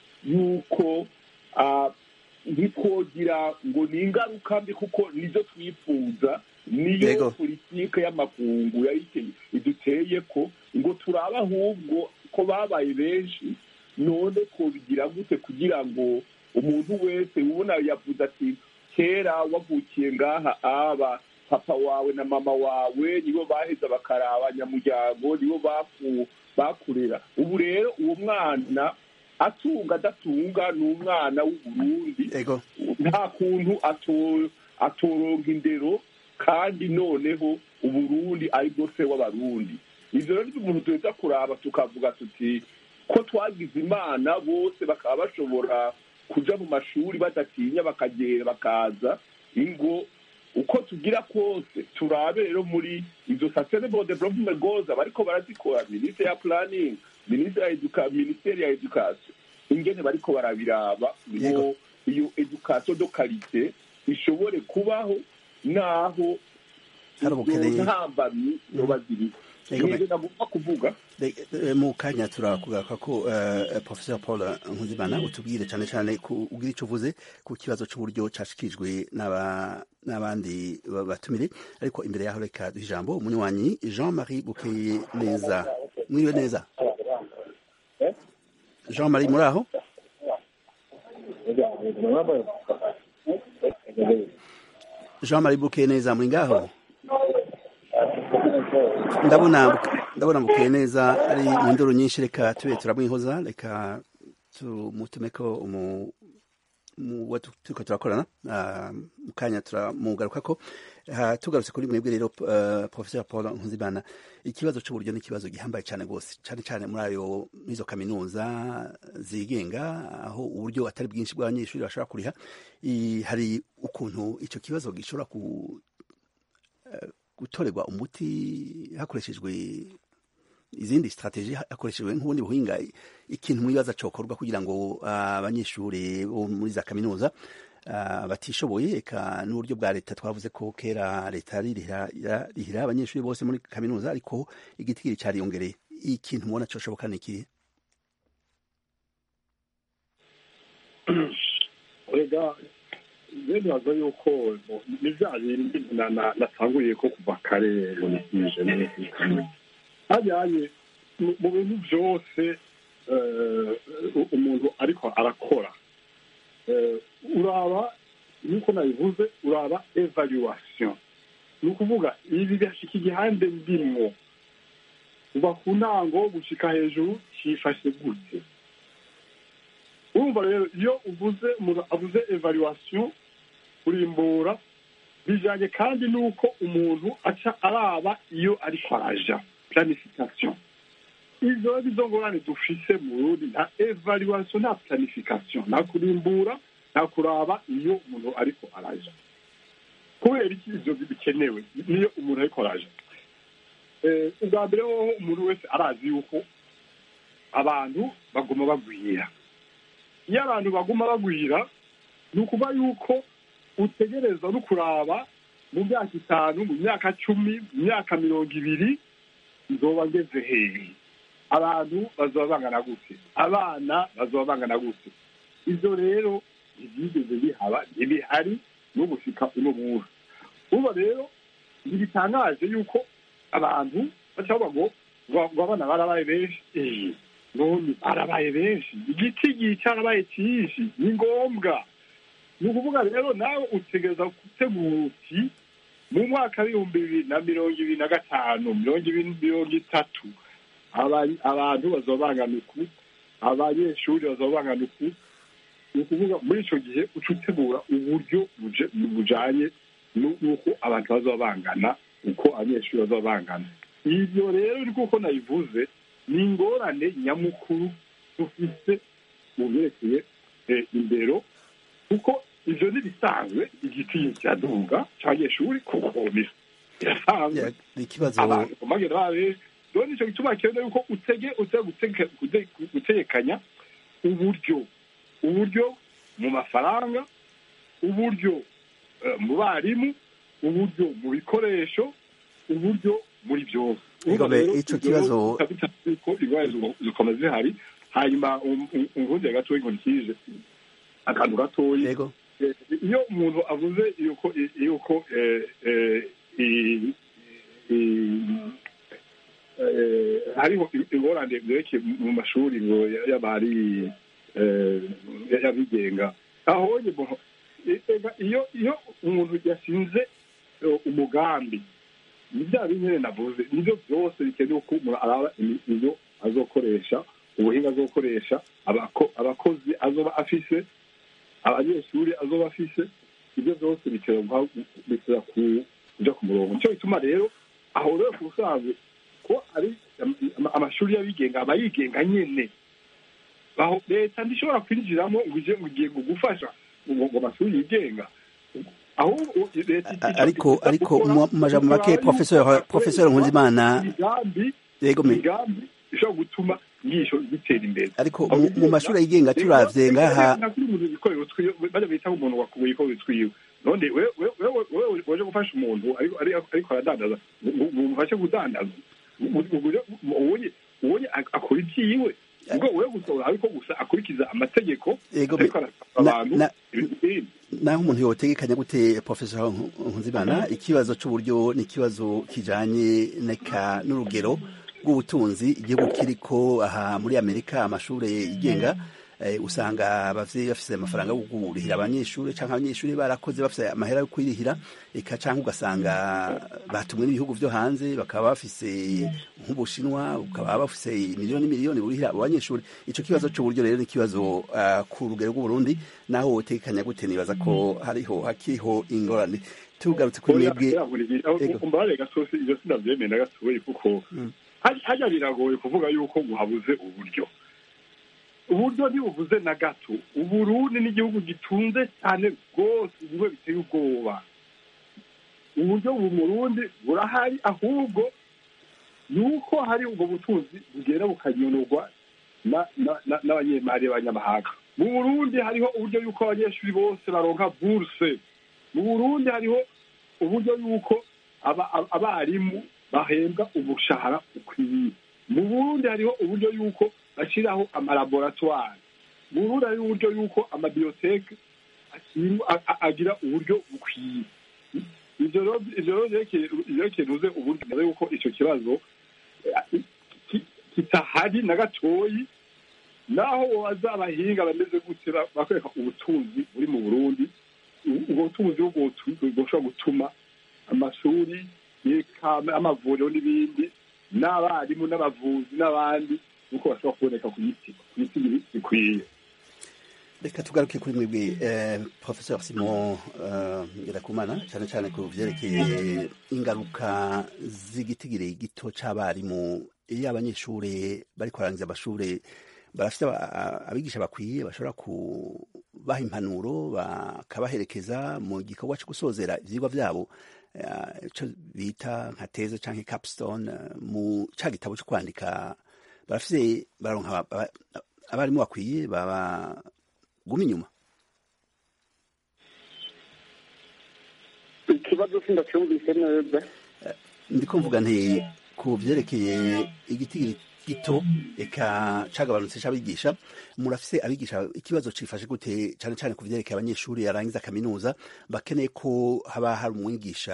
yuko ntitwogira ngo ni ingaruka mbi kuko nizo twifuza niyo politike y'amakungu iduteye ko ngo turabe ahubwo ko babaye benshi none twobigira gute kugira ngo umuntu wese ubona yavuze ati kera wavukiye ngaha aba papa wawe na mama wawe nibo baheza bakaraba nyamuryango nibo bakurera ubu rero uwo mwana atunga adatunga ni umwana w'uburundi nta kuntu atoronka indero kandi noneho uburundi ari bwo se w'abarundi ibyo rero umuntu duhita kuraba tukavuga tuti ko twagize imana bose bakaba bashobora kuja mu mashuri badatinya bakagera bakaza ingo uko tugira kose turabe rero muri izo sustainable development goals abariko barazikora minisiteri ya planning minisiteri ya education ingene bariko barabiraba ngo iyo education de qualité ishobore kubaho naho izo ntambamyi zoba ziriho ibyo nagomba kuvuga mu kanya turakugaruka ko professor paul nkuzimana utubwire cyane cyane ugira icyo uvuze ku kibazo cy'uburyo cyashikijwe n'abandi batumire ariko imbere yaho reka duha ijambo umunywanyi jean marie bukeye neza mwiriwe neza jean marie muri aho jean marie bukeye neza muri ngaho ndabona ndabona bukeye neza ari mu ndoro nyinshi reka tube turamwihoza reka tumutume ko umu turiko turakorana mu kanya turamugaruka ko tugarutse kuri mwebwe rero professeur paul nkuzimana ikibazo cy'uburyo ni ikibazo gihambaye cyane rwose cyane cyane muri ayo izo kaminuza zigenga aho uburyo atari bwinshi bw'abanyeshuri bashobora kuriha hari ukuntu icyo kibazo gishobora gutorerwa umuti hakoreshejwe izindi strategie hakoreshejwe nk'ubundi buhinga ikintu mwibaza cokorwa kugira ngo abanyeshuri bo muri za kaminuza batishoboye eka n'uburyo bwa leta twavuze ko kera leta rihira abanyeshuri bose muri kaminuza ariko igitigiri cariyongereye ikintu mubona coshoboka ni ikihe rega ntibaza yuko ni bya bindi natanguriye ko kuva kare ngo nikije hajyanye mu bintu byose umuntu ariko arakora uraba nk'uko nabivuze uraba evaluation ni ukuvuga ibi bihashika igihande ndimwo kuva ku ntango gushika hejuru cyifashe gute urumva rero iyo uvuze umuntu avuze evaluation kurimbura bijanye kandi n'uko umuntu aca araba iyo ariko araja planification izo nizo ngorane dufise mu Burundi nta evaluation nta planification nta kurimbura nta kuraba iyo umuntu ariko araja kubera iki ivyo bikenewe niyo umuntu ariko araja ubwa mbere hoho umuntu wese arazi yuko abantu baguma bagwira iyo abantu baguma bagwira ni ukuva yuko utegereza no kuraba mu myaka itanu mu myaka cumi mu myaka mirongo ibiri nzoba ngeze hehe abantu bazoba bangana gute abana bazoba bangana gute ibyo rero ntibyigeze bihaba ntibihari no gushika uno munsi uba rero ntibitangaje yuko abantu baca bavuga ngo abana barabaye benshi none barabaye benshi igiti cyarabaye cyinshi ni ngombwa ni ukuvuga rero nawe utegereza gutegura uti mu mwaka w'ibihumbi bibiri na mirongo ibiri na gatanu mirongo ibiri mirongo itatu abantu bazaba bangana uku abanyeshuri bazaba bangana uku ni ukuvuga muri icyo gihe uca utegura uburyo bujanye n'uko abantu bazaba bangana uko abanyeshuri bazaba bangana ibyo rero ni kuko nabivuze ni ingorane nyamukuru dufise mu byerekeye indero kuko ivyo ntibisanzwe igiti kiraduga c'abanyeshuri kuko birasanzwe abantu bagenda babe rero nico gituma kenewe yuko utege utege gutegekanya uburyo uburyo mu mafaranga uburyo mu barimu uburyo mu bikoresho uburyo muri byose ico kibazo ko ingwara zikoma zihari hanyuma ungundi gatoya inkoni kije akantu gatoya iyo umuntu avuze yuko yuko hariho ingorane zerekeye mu mashuri ngo y'abari y'abigenga aho iyo iyo umuntu yashinze umugambi ni bya binyene navuze nibyo byose bikenewe ko umuntu araba ibyo azokoresha ubuhinga azokoresha abakozi azoba afise abanyeshuri azoba afise ibyo byose bitera kuja ku murongo nicyo bituma rero aho rero ku busanzwe ko ari amashuri y'abigenga aba yigenga nyene aho leta ntishobora kwinjiramo ngo ije ngo igiye gufasha ngo amashuri yigenga ariko ariko mu majambo make professeur professeur Nkunzimana yego migambi ishobora gutuma ngisho gitera imbere ariko mu mashuri yigenga turavye ngaha nakuri umuntu bikorero twiyo bajya bita umuntu wakubuye ko twiwe none wewe wewe waje gufasha umuntu ariko aradandaza mufashe kudandaza ubonye ubonye akora ibyiwe ubwo wewe gusohora ariko gusa akurikiza amategeko ariko abantu naho umuntu yotegekanya gute professor Nkunzimana ikibazo c'uburyo ni ikibazo kijanye neka n'urugero rw'ubutunzi igihugu kiriko aha muri Amerika amashure yigenga usanga abavyeyi bafise amafaranga yo kurihira abanyeshuri canke abanyeshuri barakoze bafise amahera yo kwirihira eka canke ugasanga batumwe n'ibihugu vyo hanze bakaba bafise nk'ubushinwa ukaba bafise miliyoni miliyoni burihira abo banyeshuri ico kibazo c'uburyo rero ni ikibazo uh, ku rugero rw'uburundi naho wotekanya gute nibaza ko hariho hakiriho ingorane tugarutse kuri mwebwe umbare gasosi ivyo sinavyemeye na gatoyi kuko harya biragoye kuvuga yuko muhabuze uburyo uburyo ntibuvuze na gato uburundi n'igihugu gitunze cyane rwose bimwe biteye ubwoba uburyo bu murundi burahari ahubwo ni uko hari ubwo butunzi bugenda bukanyonogwa n'abanyemari b'abanyamahanga mu burundi hariho uburyo y'uko abanyeshuri bose baronka buruse mu burundi hariho uburyo y'uko abarimu bahembwa umushahara ukwiye mu burundi hariho uburyo y'uko bashyiraho amalaboratwari mu burundi hariho uburyo y'uko amabiyoteke agira uburyo bukwiye ivyo rero vyerekeye nuze uburyo mbere yuko ico kibazo kitahari na gatoyi naho wobaza abahinga bameze gute bakwereka ubutunzi buri mu burundi ubwo butunzi bwoshobora gutuma amashuri amavuriro n'ibindi n'abarimu n'abavuzi n'abandi nuko bashobora kuboneka ku giti ku giti bikwiye reka tugaruke kuri mwebwe professeur simon ngirakumana cyane cyane ku byerekeye ingaruka z'igitigiri gito c'abarimu iyo abanyeshuri bari kurangiza amashuri barafite abigisha bakwiye bashobora kubaha impanuro bakabaherekeza mu gikorwa cyo gusozera ivyigwa vyabo icyo bita nka teze canke capstone mu ca gitabo cyo kwandika barafite baronka abarimu bakwiye baba guma inyuma ikibazo sindacyumvise neza ndiko mvuga nti ku vyerekeye igiti gito eka cagabanutse c'abigisha murafise abigisha ikibazo cifashe gute cane cane ku vyerekeye abanyeshuri yarangiza kaminuza bakeneye ko haba hari umwigisha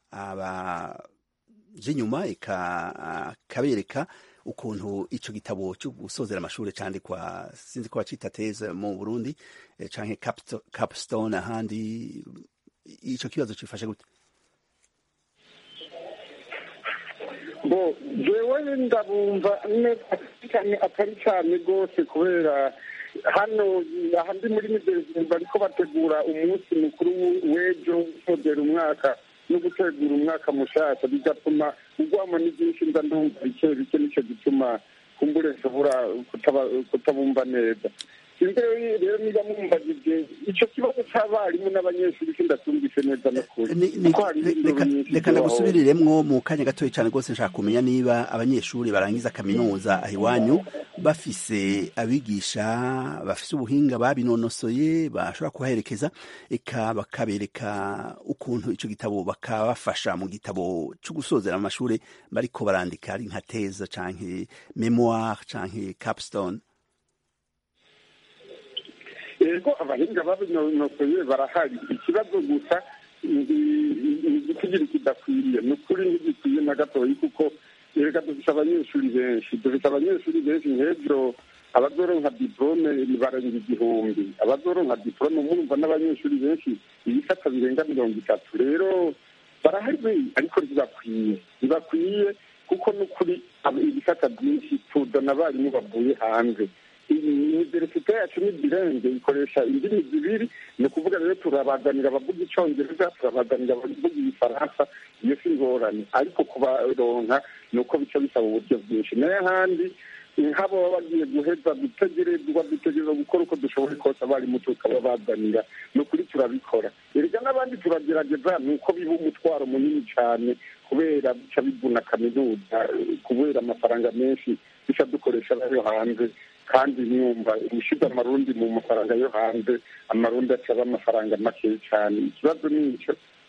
abaje inyuma eka akabereka ukuntu ico gitabo cyo gusozera amashuri candikwa sinzi ko bacita teze mu Burundi canke capstone ahandi ico kibazo cifashe gute bo jewe ndabumva neza cyane atari cyane rwose kubera hano aha ndi muri miderezini bariko bategura umunsi mukuru w'ejo gusozera umwaka no gutegura umwaka mushasha bigatuma ugwamo n'ibyinshi nda ndumva bike bike nicyo gituma kumbure nshobora kutabumva neza imbere rero niba mwumbagije icyo kibazo cy'abarimu n'abanyeshuri sindatumvise neza n'ukuri reka ndagusubiriremwo mu kanya gatoya cyane rwose nshaka kumenya niba abanyeshuri barangiza kaminuza aho iwanyu bafise abigisha bafise ubuhinga babinonosoye bashobora kubaherekeza eka bakabereka ukuntu icyo gitabo bakabafasha mu gitabo cyo gusozera amashuri bariko barandika ari nka teza canke memoire canke capstone yego abahinga babinonosoye barahari ikibazo gusa igitigiri kidakwiriye ni ukuri ntigikwiye na gatoyi kuko reka dufite abanyeshuri benshi dufite abanyeshuri benshi nk'ejo abazoronka diplome barenga igihumbi abazoronka diplome murumva n'abanyeshuri benshi ibisata birenga mirongo itatu rero barahari ariko ntibakwiye ntibakwiye kuko n'ukuri ibisata byinshi tuzana abarimu bavuye hanze iniverisite yacu ni birenge ikoresha indimi zibiri ni ukuvuga rero turabazanira abavuga icyongereza turabazanira abavuga igifaransa iyo si ingorane ariko kubaronka ni uko bica bisaba uburyo bwinshi nayo ahandi nk'abo baba bagiye guheza dutegerezwa dutegereza gukora uko dushoboye kose abarimu tukababazanira ni ukuri turabikora erega n'abandi turagerageza ni uko biba umutwaro munini cyane kubera bica bivuna kaminuza kubera amafaranga menshi bica dukoresha ayo hanze kandi nyumva ushize amarundi mu mafaranga yo hanze amarundi acaba amafaranga make cyane ikibazo ni icyo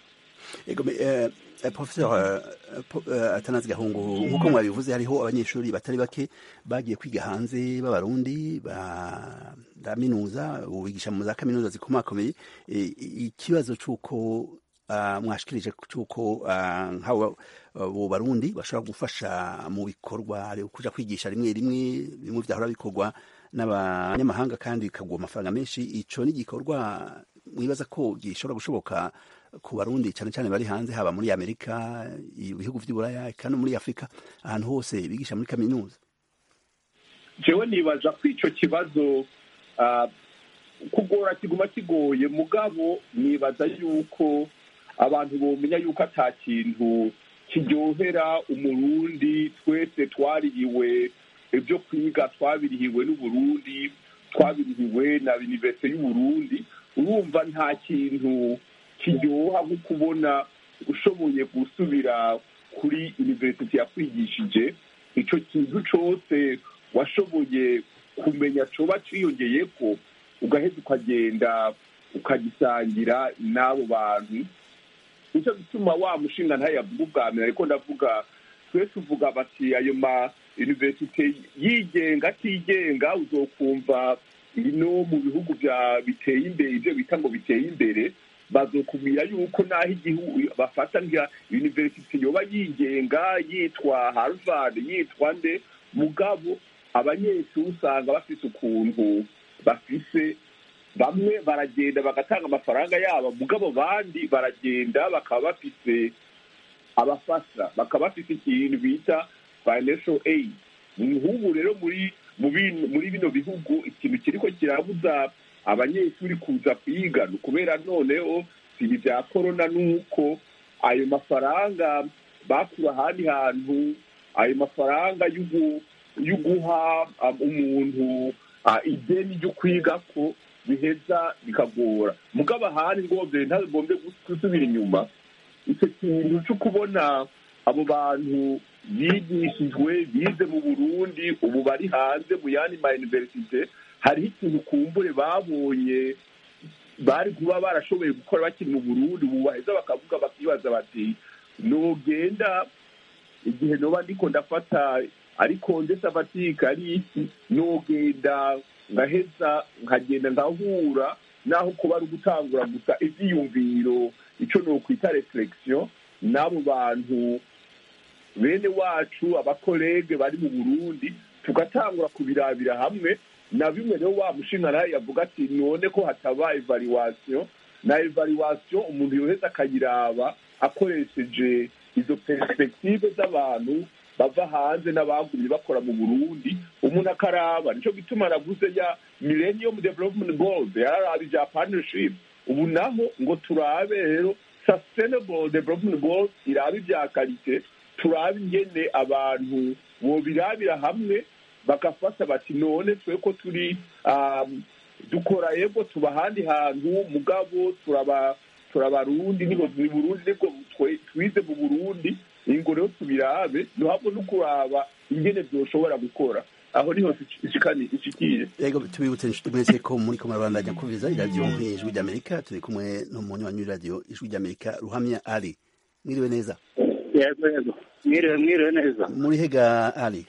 professeur atanazi gahungu nk'uko mwabivuze hariho abanyeshuri batari bake bagiye kwiga hanze b'abarundi baraminuza bigisha mu za kaminuza zikomakomeye ikibazo c'uko mwashikirije c'uko nk'abo barundi bashobora gufasha mu bikorwa kuja kwigisha rimwe rimwe bimwe vyahora bikorwa n'abanyamahanga kandi bikagwa amafaranga menshi ico ni igikorwa mwibaza ko gishobora gushoboka ku barundi cyane cyane bari hanze haba muri amerika ibihugu vy'iburaya kandi muri afurika ahantu hose bigisha muri kaminuza jewe nibaza ko ico kibazo kugora kiguma kigoye mugabo nibaza yuko abantu bomenya yuko ata kintu kiryohera umurundi twese twaririwe ibyo kwiga twabirihiwe n'uburundi twabirihiwe na univerisite y'uburundi urumva nta kintu kiryoha nko kubona ushoboye gusubira kuri university yakwigishije icyo kintu cyose washoboye kumenya coba ciyongeye ko ugaheza ukagenda ukagisangira n'abo bantu nicyo gituma wa mushinga ntayavuga ubwa mbere ariko ndavuga twe tuvuga bati ayo ma universite yigenga atigenga uzokumva ino mu bihugu bya biteye imbere ibyo bita ngo biteye imbere bazokubwira yuko naho igihugu bafata nka universite yoba yigenga yitwa harvard yitwa nde mugabo abanyeshuri usanga bafite ukuntu bafise bamwe baragenda bagatanga amafaranga yabo mugabo bandi baragenda bakaba bafise abafasha bakaba bafite ikintu bita financial aid nk'ubu rero muri muri bino bihugu ikintu kiriko kirabuza abanyeshuri kuza kwiga ni ukubera noneho si ibya korona nuko ayo mafaranga bakura ahandi hantu ayo mafaranga yo guha umuntu ideni ryo kwiga ko biheza bikagora mugabo ahandi ngombe ntagombe gusubira inyuma icyo kintu cyo kubona abo bantu bigishijwe bize mu burundi ubu bari hanze mu yandi ma universite hariho ikintu kumbure babonye bari kuba barashoboye gukora bakiri mu burundi ubu baheza bakavuga bakibaza bati nogenda igihe noba ndiko ndafata ariko ndetse afatika ari iki nogenda ngaheza nkagenda nkahura naho kuba ari ugutangura gusa ibyiyumviro icyo ni ukwita reflexion n'abo bantu bene wacu abakorege bari mu burundi tugatangura kubirabira hamwe na bimwe rero wa mushinga nawe yavuga ati none ko hataba evaluation na evaluation umuntu yoheza akayiraba akoresheje izo perspektive z'abantu bava hanze n'abagumye bakora mu burundi umuntu akaraba nicyo gituma navuze ya millennium development goals yararaba ibya partnership ubu naho ngo turabe rero sustainable development goals irabe ibya karite turabe ingene abantu bobirabira hamwe bagafata bati none twe ko turi dukora yego tuba ahandi hantu mugabo turaba turabarundi nibo mu burundi nibwo twize mu burundi ingo rero tubirabe duhabwe no kuraba ingene byoshobora gukora aho niho ishikiye yego tubibutse inshuti mwese ko muri ko murabandanya kumviriza iradiyo ijwi ry'amerika turi kumwe n'umunywanyi w'iradiyo ijwi ry'amerika ruhamya ari mwiriwe neza yego yego mwiriwe mwiriwe neza muri hega ari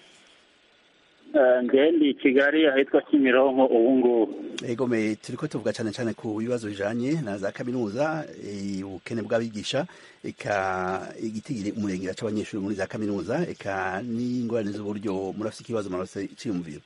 ndi i kigali ahitwa kimironko ubu ngubu yego me turi ko tuvuga cyane cyane ku bibazo bijanye na za kaminuza ubukene bw'abigisha eka igitigiri umurengera c'abanyeshuri muri za kaminuza eka n'ingorane z'uburyo murafise ikibazo murafise iciyumviro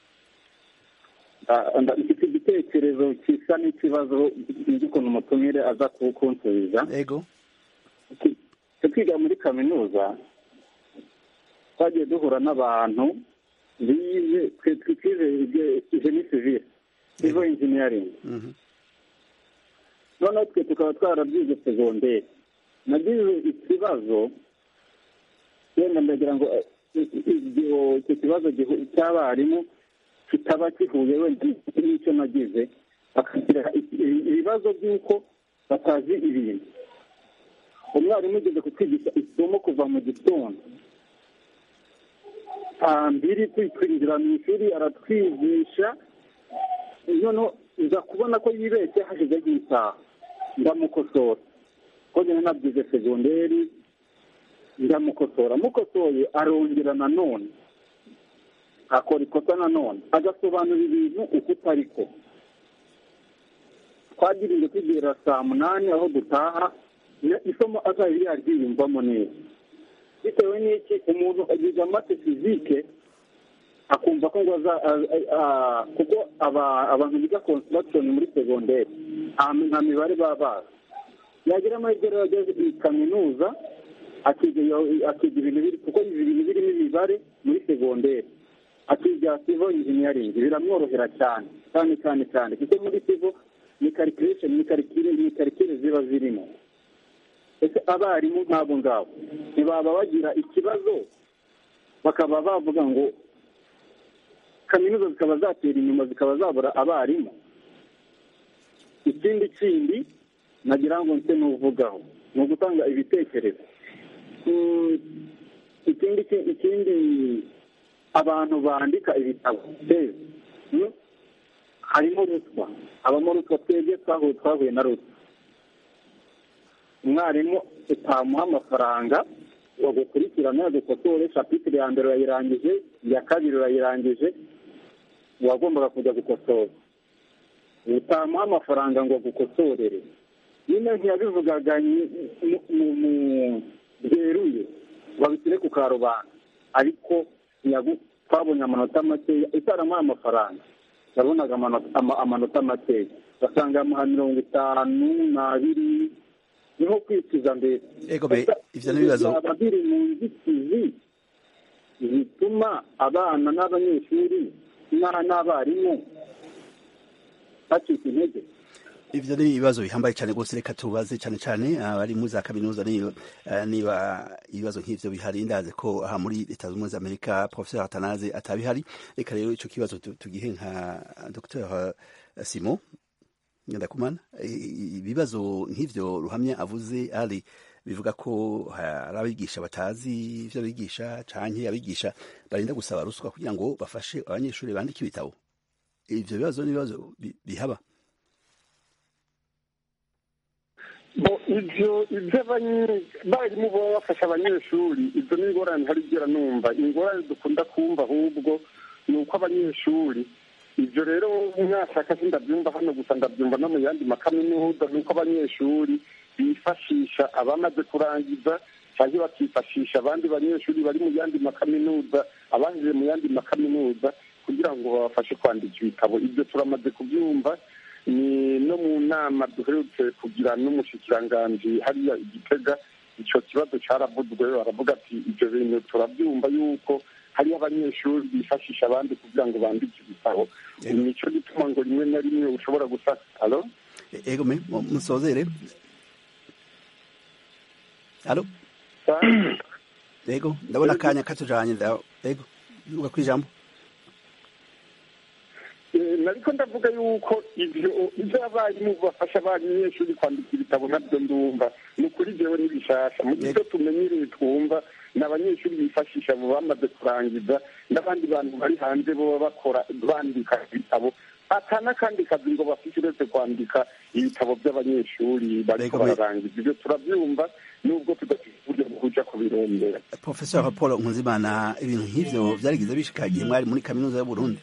mfite igitekerezo gisa n'ikibazo nzi ukuntu umutumire aza kunsubiza yego twiga muri kaminuza twagiye duhura n'abantu bize twize jeni sivire civil engineering noneho twe tukaba twarabyize segonderi nagize ikibazo wenda ndagira ngo icyo kibazo cy'abarimu kitaba kihuye wenda n'icyo nagize bakagira ibibazo by'uko batazi ibintu umwarimu ugeze kutwigisha isomo kuva mu gitondo saa mbiri twinjira mu ishuri aratwigisha noneho uza kubona ko yibeshye hashize nk'isaha ndamukosora ko nyine nabyize segonderi ndamukosora mukosoye arongera nanone akora ikosa nanone agasobanura ibintu uko utari ko twagiriye kugera saa munani aho dutaha isomo azaba yaryiyumvamo neza bitewe n'iki umuntu agize amate fizike akumva ko ngo kuko abantu biga construction muri segonderi nta mibare baba bazi yagira amahirwe rero ageze i kaminuza akiga ibintu biri kuko ibintu birimo imibare muri segonderi akiga civil engineering biramworohera cyane cyane cyane cyane kuko muri civil ni calculation ni karikire ziba zirimo ese abarimu nk'abo ngabo ntibaba bagira ikibazo bakaba bavuga ngo kaminuza zikaba zatera inyuma zikaba zabura abarimu ikindi kindi nagira ngo nse n'uvugaho ni ugutanga ibitekerezo mm, ikindi ki- ikindi abantu bandika ibitabo rero mm, harimo ruswa habamo ruswa twebwe twahuye twahuye na ruswa umwarimu utamuha amafaranga wagukurikirana yagukosore shapitire ya mbere urayirangije iya kabiri urayirangije wagombaga kujya gukosora utamuha amafaranga ngo agukosorere nyine ntiyabivugaga nyi- mu- mu- mu- byeruye babishyire ku karubanda ariko ntiyagu- twabonye amanota makeya itaramuha amafaranga yabonaga amanota ama- amanota makeya basanga yamuha mirongo itanu n'abiri ni nko kwicuza mbere ego be ivyo n'ibibazo byaba biri mu nzitizi zituma abana n'abanyeshuri n'a- n'abarimu bacika intege ivyo ni ibibazo bihambaye cyane rwose reka tubaze cyane cyane abari muri za kaminuza niyo eh, niba ibibazo nk'ivyo bihari ndazi ko aha muri leta zunze ubumwe za amerika professeur atanaze atabihari reka rero ico kibazo tu- tugihe nka dr simon ngendakumana I- ibibazo nk'ivyo ruhamya avuze ari bivuga ko hari abigisha batazi ivyo bigisha canke abigisha barinda gusaba ruswa kugira ngo bafashe abanyeshuri bandike ibitabo ivyo bibazo ni ibibazo bi- bihaba bo ibyo ibyo abanyi- barimu baba bafasha abanyeshuri izo ni ingorane ntari igera numva ingorane dukunda kumva ahubwo ni uko abanyeshuri ibyo rero mwashaka si ndabyumva hano gusa ndabyumva no mu yandi makaminuza ni uko abanyeshuri bifashisha abamaze kurangiza cyangwa bakifashisha abandi banyeshuri bari mu yandi makaminuza abanjije mu yandi makaminuza kugira ngo babafashe kwandika ibitabo ibyo turamaze kubyumva ni no mu nama duherutse kugira n'umushikiranganji hariya igitega icyo kibazo cyaravuzwe baravuga ati ibyo bintu turabyumva yuko hariyo abanyeshuri bifashisha abandi kugira ngo bandike ibitabo nicyo gituma ngo rimwe na rimwe ushobora gufata alo ego me mu- musozere alo ego ndabona akanya katujanye nda- ego uga kwijambo Eh, nariko ndavuga yuko ivyo ivyo abarimu bafasha abanyeshuri kwandika ibitabo nabyo ndumva ni ukuri jewe n'ibishasha mu gihe tumenyereye twumva ni abanyeshuri bifashisha abo bamaze kurangiza n'abandi bantu bari hanze boba bakora bandika ibitabo ata n'akandi kazi ngo bafite uretse kwandika ibitabo by'abanyeshuri bariko Rego, me- bararangiza ibyo turabyumva nubwo tudafite uburyo bwo kuja kubirondera professeur paul nkuzimana ibintu nk'ivyo vyarigize bishika igihe mwari muri kaminuza y'uburundi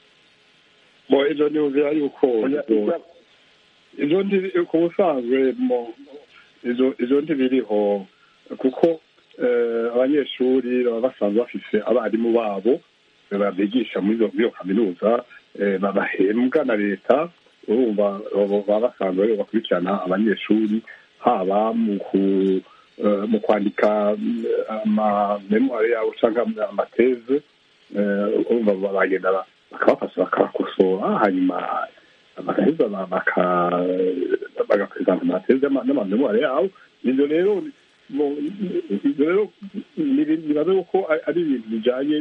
bo ejo niyumvira yuko Oya, izo- ibya- izo ndi ku busanzwe mo izo izo ntibiriho kuko eh, abanyeshuri baba basanzwe bafise abarimu babo babigisha muri iyo- muri iyo kaminuza eh, babahembwa na leta urumva baba baba basanzwe rero bakurikirana abanyeshuri haba mu ku eh, mu kwandika mm, amamemoire yabo cyangwa amateze eh, urumva bagenda ba- bakabafasha bakabakosora hanyuma bagaheza ba- baka- bagapresenta amateze y'ama- n'amamemoire yabo ibyo rero mo- ibyo rero ni- nibaze ko ari- ari ibintu bijanye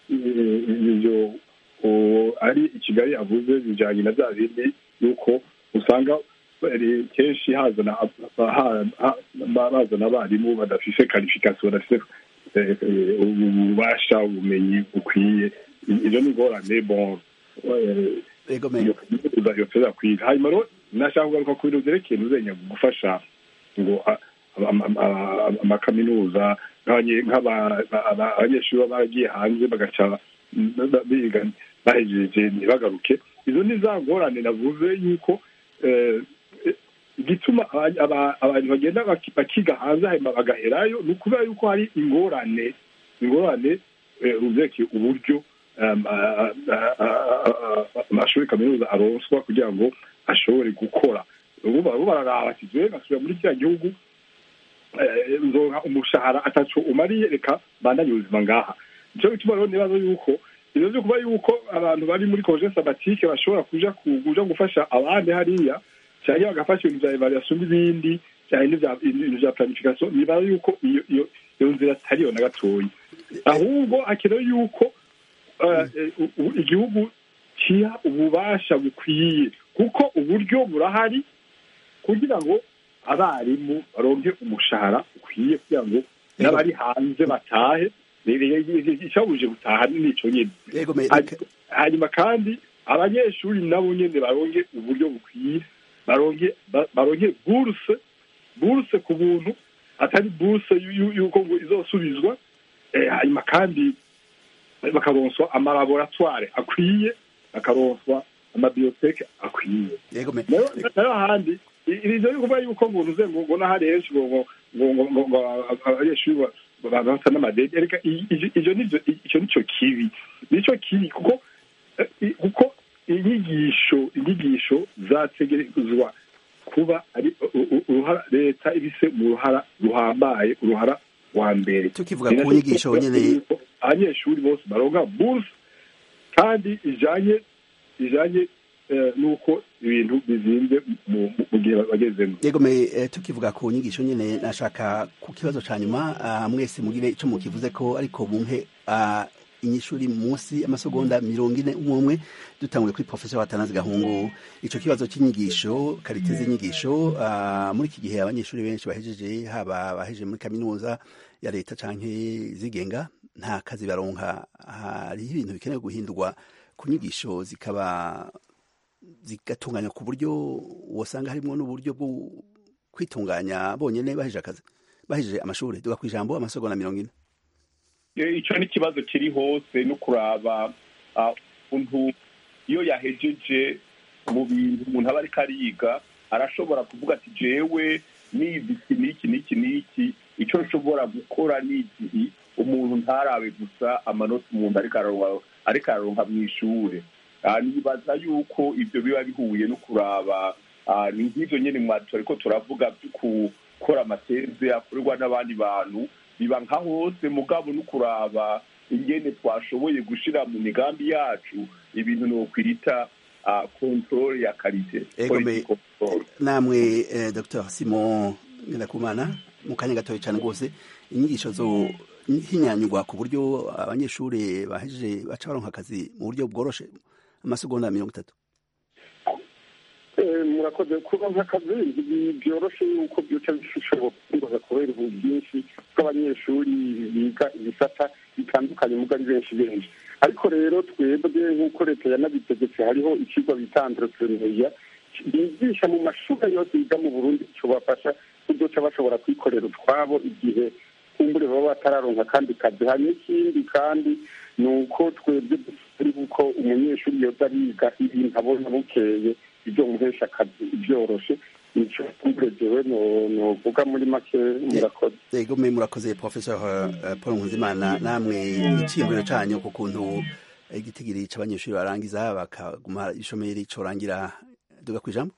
eh, ibyo o- ari i kigali avuze bijanye na bya bindi yuko usanga bari kenshi hazana ha- ha- ba- bazana abarimu badafise karifikasiyo badafise eh, eh, ububasha ubumenyi bukwiye ibyo ni ingorane bon eh, ego me iyo kaminuza yoteza kwiga hanyuma rero nashaka kugaruka ku bintu vyerekeye ntuzenya gufasha ngo a- ama- ama- amakaminuza nk'abanye- nk'aba- aba- abanyeshuri baba baragiye hanze bagaca ba- biga bahejeje ntibagaruke izo ni za ngorane navuze yuko eh, eh, igituma aba- aba- abantu bagenda baki- bakiga hanze hanyuma bagaherayo ni ukubera yuko hari ingorane ingorane eh, ruvyerekeye uburyo um, a- a- a- a- amashuri kaminuza aronswa kugira ngo ashobore gukora ubu barabo bararaba ati jewe ngasubira muri kiriya gihugu eh, nzonka umushahara ataco umariye reka bandanye ubuzima ngaha nico gituma rero nibaza yuko ivyo vyo kuba yuko abantu bari muri koje sabatike bashobora kuja ku- kuja gufasha abandi hariya canke bagafasha ibintu vya evaluation n'ibindi canke n'ivya- ibintu vya planification nibaza yuko iyo iyo iyo nzira atariyo na gatoyi ahubwo hakenewe yuko eh, eh, u- u- igihugu kiha ububasha bukwiye kuko uburyo burahari kugira ngo abarimu baronke umushahara ukwiye kugira ngo n'abari hanze batahe icyabuje gutaha nico nyene yego me hanyuma kandi abanyeshuri nabo nyene baronke uburyo bukwiye baronke ba- baronke buruse buruse ku buntu atari buruse yu- yu- yuko ngo izosubizwa Eh, hanyuma kandi bakaronswa amalaboratware akwiye bakaronswa amabiyoteke akwiye yego me nayo nayo ahandi i- ivyo ni kuvuga yuko ngo uze ngo ngo n'ahari henshi ngo ngo ngo ngo ngo ngo abanyeshuri ba- ba- basa n'amadege reka i- ivyo ivyo nivyo icyo nico kibi nico kibi kuko eh, i- kuko inyigisho inyigisho zategerezwa kuba ari u- u- uruhara leta ibise mu ruhara ruhambaye uruhara wa mbere tukivuga Ni ku nacyo nyigisho tuvuga nyene yuko abanyeshuri bose baronka buruse kandi ijanye ijanye eh, n'uko ibintu bizinze mu mu- mu gihe bagezemo yego me eh, tukivuga ku nyigisho nyene nashaka ku kibazo ca nyuma ah, mwese mugire ico mukivuze ko ariko mumpe ah, inyishuri munsi amasegonda mirongo ine umwe umwe dutanguye kuri professor Watanazi Gahungu ico kibazo c'inyigisho karite z'inyigisho ah, muri iki gihe abanyeshuri benshi bahejeje haba bahejeje muri kaminuza ya leta canke zigenga nta kazi baronka hariho ibintu bikenewe guhindurwa ku nyigisho zikaba zigatunganya ku buryo wosanga harimo n'uburyo bwo kwitunganya bonyene bahejeje akazi bahejeje amashuri duga ku ijambo amasegonda mirongo ine Eh, ico ni ikibazo kiri hose no kuraba ah, umuntu iyo yahejeje mu bintu umuntu aba ariko ariga arashobora kuvuga ati jewe nizi iki n'iki n'iki n'iki ico nshobora gukora n'igihe umuntu ntarabe gusa amanota umuntu ariko araronka ariko araronka mw'ishure Ah, nibaza yuko ivyo biba bihuye no kuraba ah, ni nk'ivyo nyene mwatu ariko turavuga vyo gukora amateze akorerwa n'abandi bantu biba nka hose mugabo no kuraba ingene twashoboye gushira mu migambi yacu ibintu nokwirita uh, control ya karite Ego, me- quality control. namwe eh, dr simon ngendakumana mu kanya gatoya cyane rwose inyigisho zo hinyanyurwa ku buryo abanyeshuri bahejeje baca baronka akazi mu buryo bworoshe amasegonda mirongo itatu Eh, murakoze kuba nk'akazi byoroshe yuko byoca bishoboka kubaza kubera ubu bwinshi bw'abanyeshuri biga ibisata bitandukanye mugo ari benshi benshi ariko rero twebwe nk'uko leta yanabitegetse hariho ikigo bita entrepreneuria bigisha mu mashuri yose yiga mu burundi cobafasha kuzoca bashobora kwikorera utwabo igihe kumbure baba batararonka kandi kazi hanyuma ikindi kandi ni uko twebwe dusaba yuko umunyeshuri yoza ariga ibintu abona bukeye ibyo muhesha akazi byoroshe nico kumbure jewe no- novuga muri make murakoze yego me murakoze professor eh, paul nkunzimana namwe iciyumviro canyu ku kuntu eh, igitigiri c'abanyeshuri barangiza bakaguma ishomeri corangira duga ku ijambo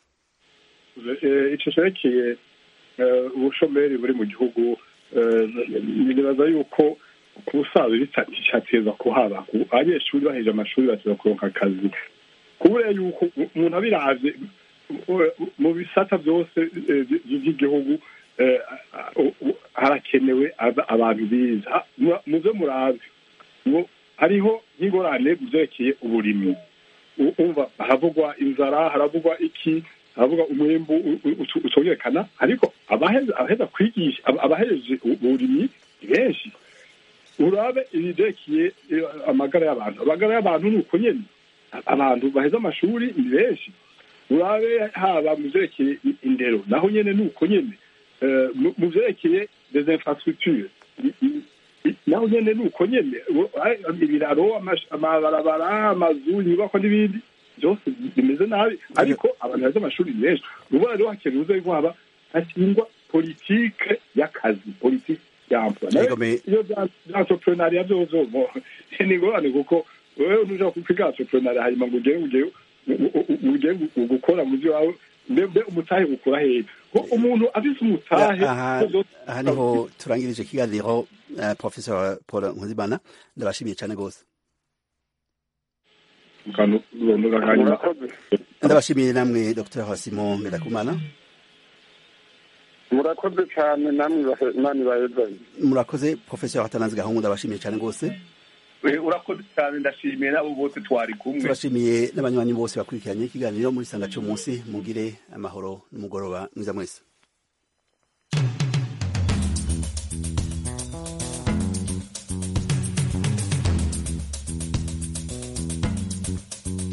Eh, ico cerekeye eh, ubushomeri buri mu gihugu eh, nibaza yuko ku busanzwe bitateza kuhaba Ku- abanyeshuri baheje amashuri bateza kuronka akazi kubera yuko umuntu abiravye u- u- mu bisata byose eh, by- by'igihugu eh, u- u- harakenewe aba- abantu biza Ha- mu- muze murabe ngo hariho nk'ingorane mu vyerekeye uburimyi U- umva haravugwa inzara haravugwa iki haravugwa umwimbu u- u- utu- utongerekana ariko abaheza abaheza kwigisha aba- abahejeje uburimyi ni benshi urabe ibivyerekeye eh, amagara y'abantu amagara y'abantu ni uko nyene abantu baheza amashuri ni benshi urabe haba mu vyerekeye i- indero naho nyene ni uko nyene Eh, mu- mu vyerekeye des infrastructures i- i- i- naho nyene ni uko nyene U- ai- ibiraro amash- amabarabara amazu inyubako n'ibindi byose bimeze nabi ariko abantu baheza amashuri ni benshi ubona rero hakenewe uze ko haba hashingwa politike y'akazi politike y'emploi Nayo Yego, me- iyo bya entrepreneuria byozo bo ni ingorane kuko wewe ntuja kwiga entrepreneuria hanyuma ngo ugere ugere ugere gukora mu byo wawe mbe mbe umutahe ukura hehe ko umuntu afise umutahe aha byose aha niho turangirije ikiganiro eh, professor paul nkunzimana ndabashimiye cyane rwose mukantu urondoga hanyuma murakoze ndabashimiye namwe dr simon ngendakumana murakoze cyane namwe bahe- imana ibahezanye murakoze professor hatanazi gahungu ndabashimiye cyane rwose Eh, urakoze cyane ndashimiye n'abo bose twari kumwe turashimiye n'abanywanyi bose bakurikiranye ikiganiro muri sanga cy'umunsi mugire amahoro n'umugoroba mwiza mwese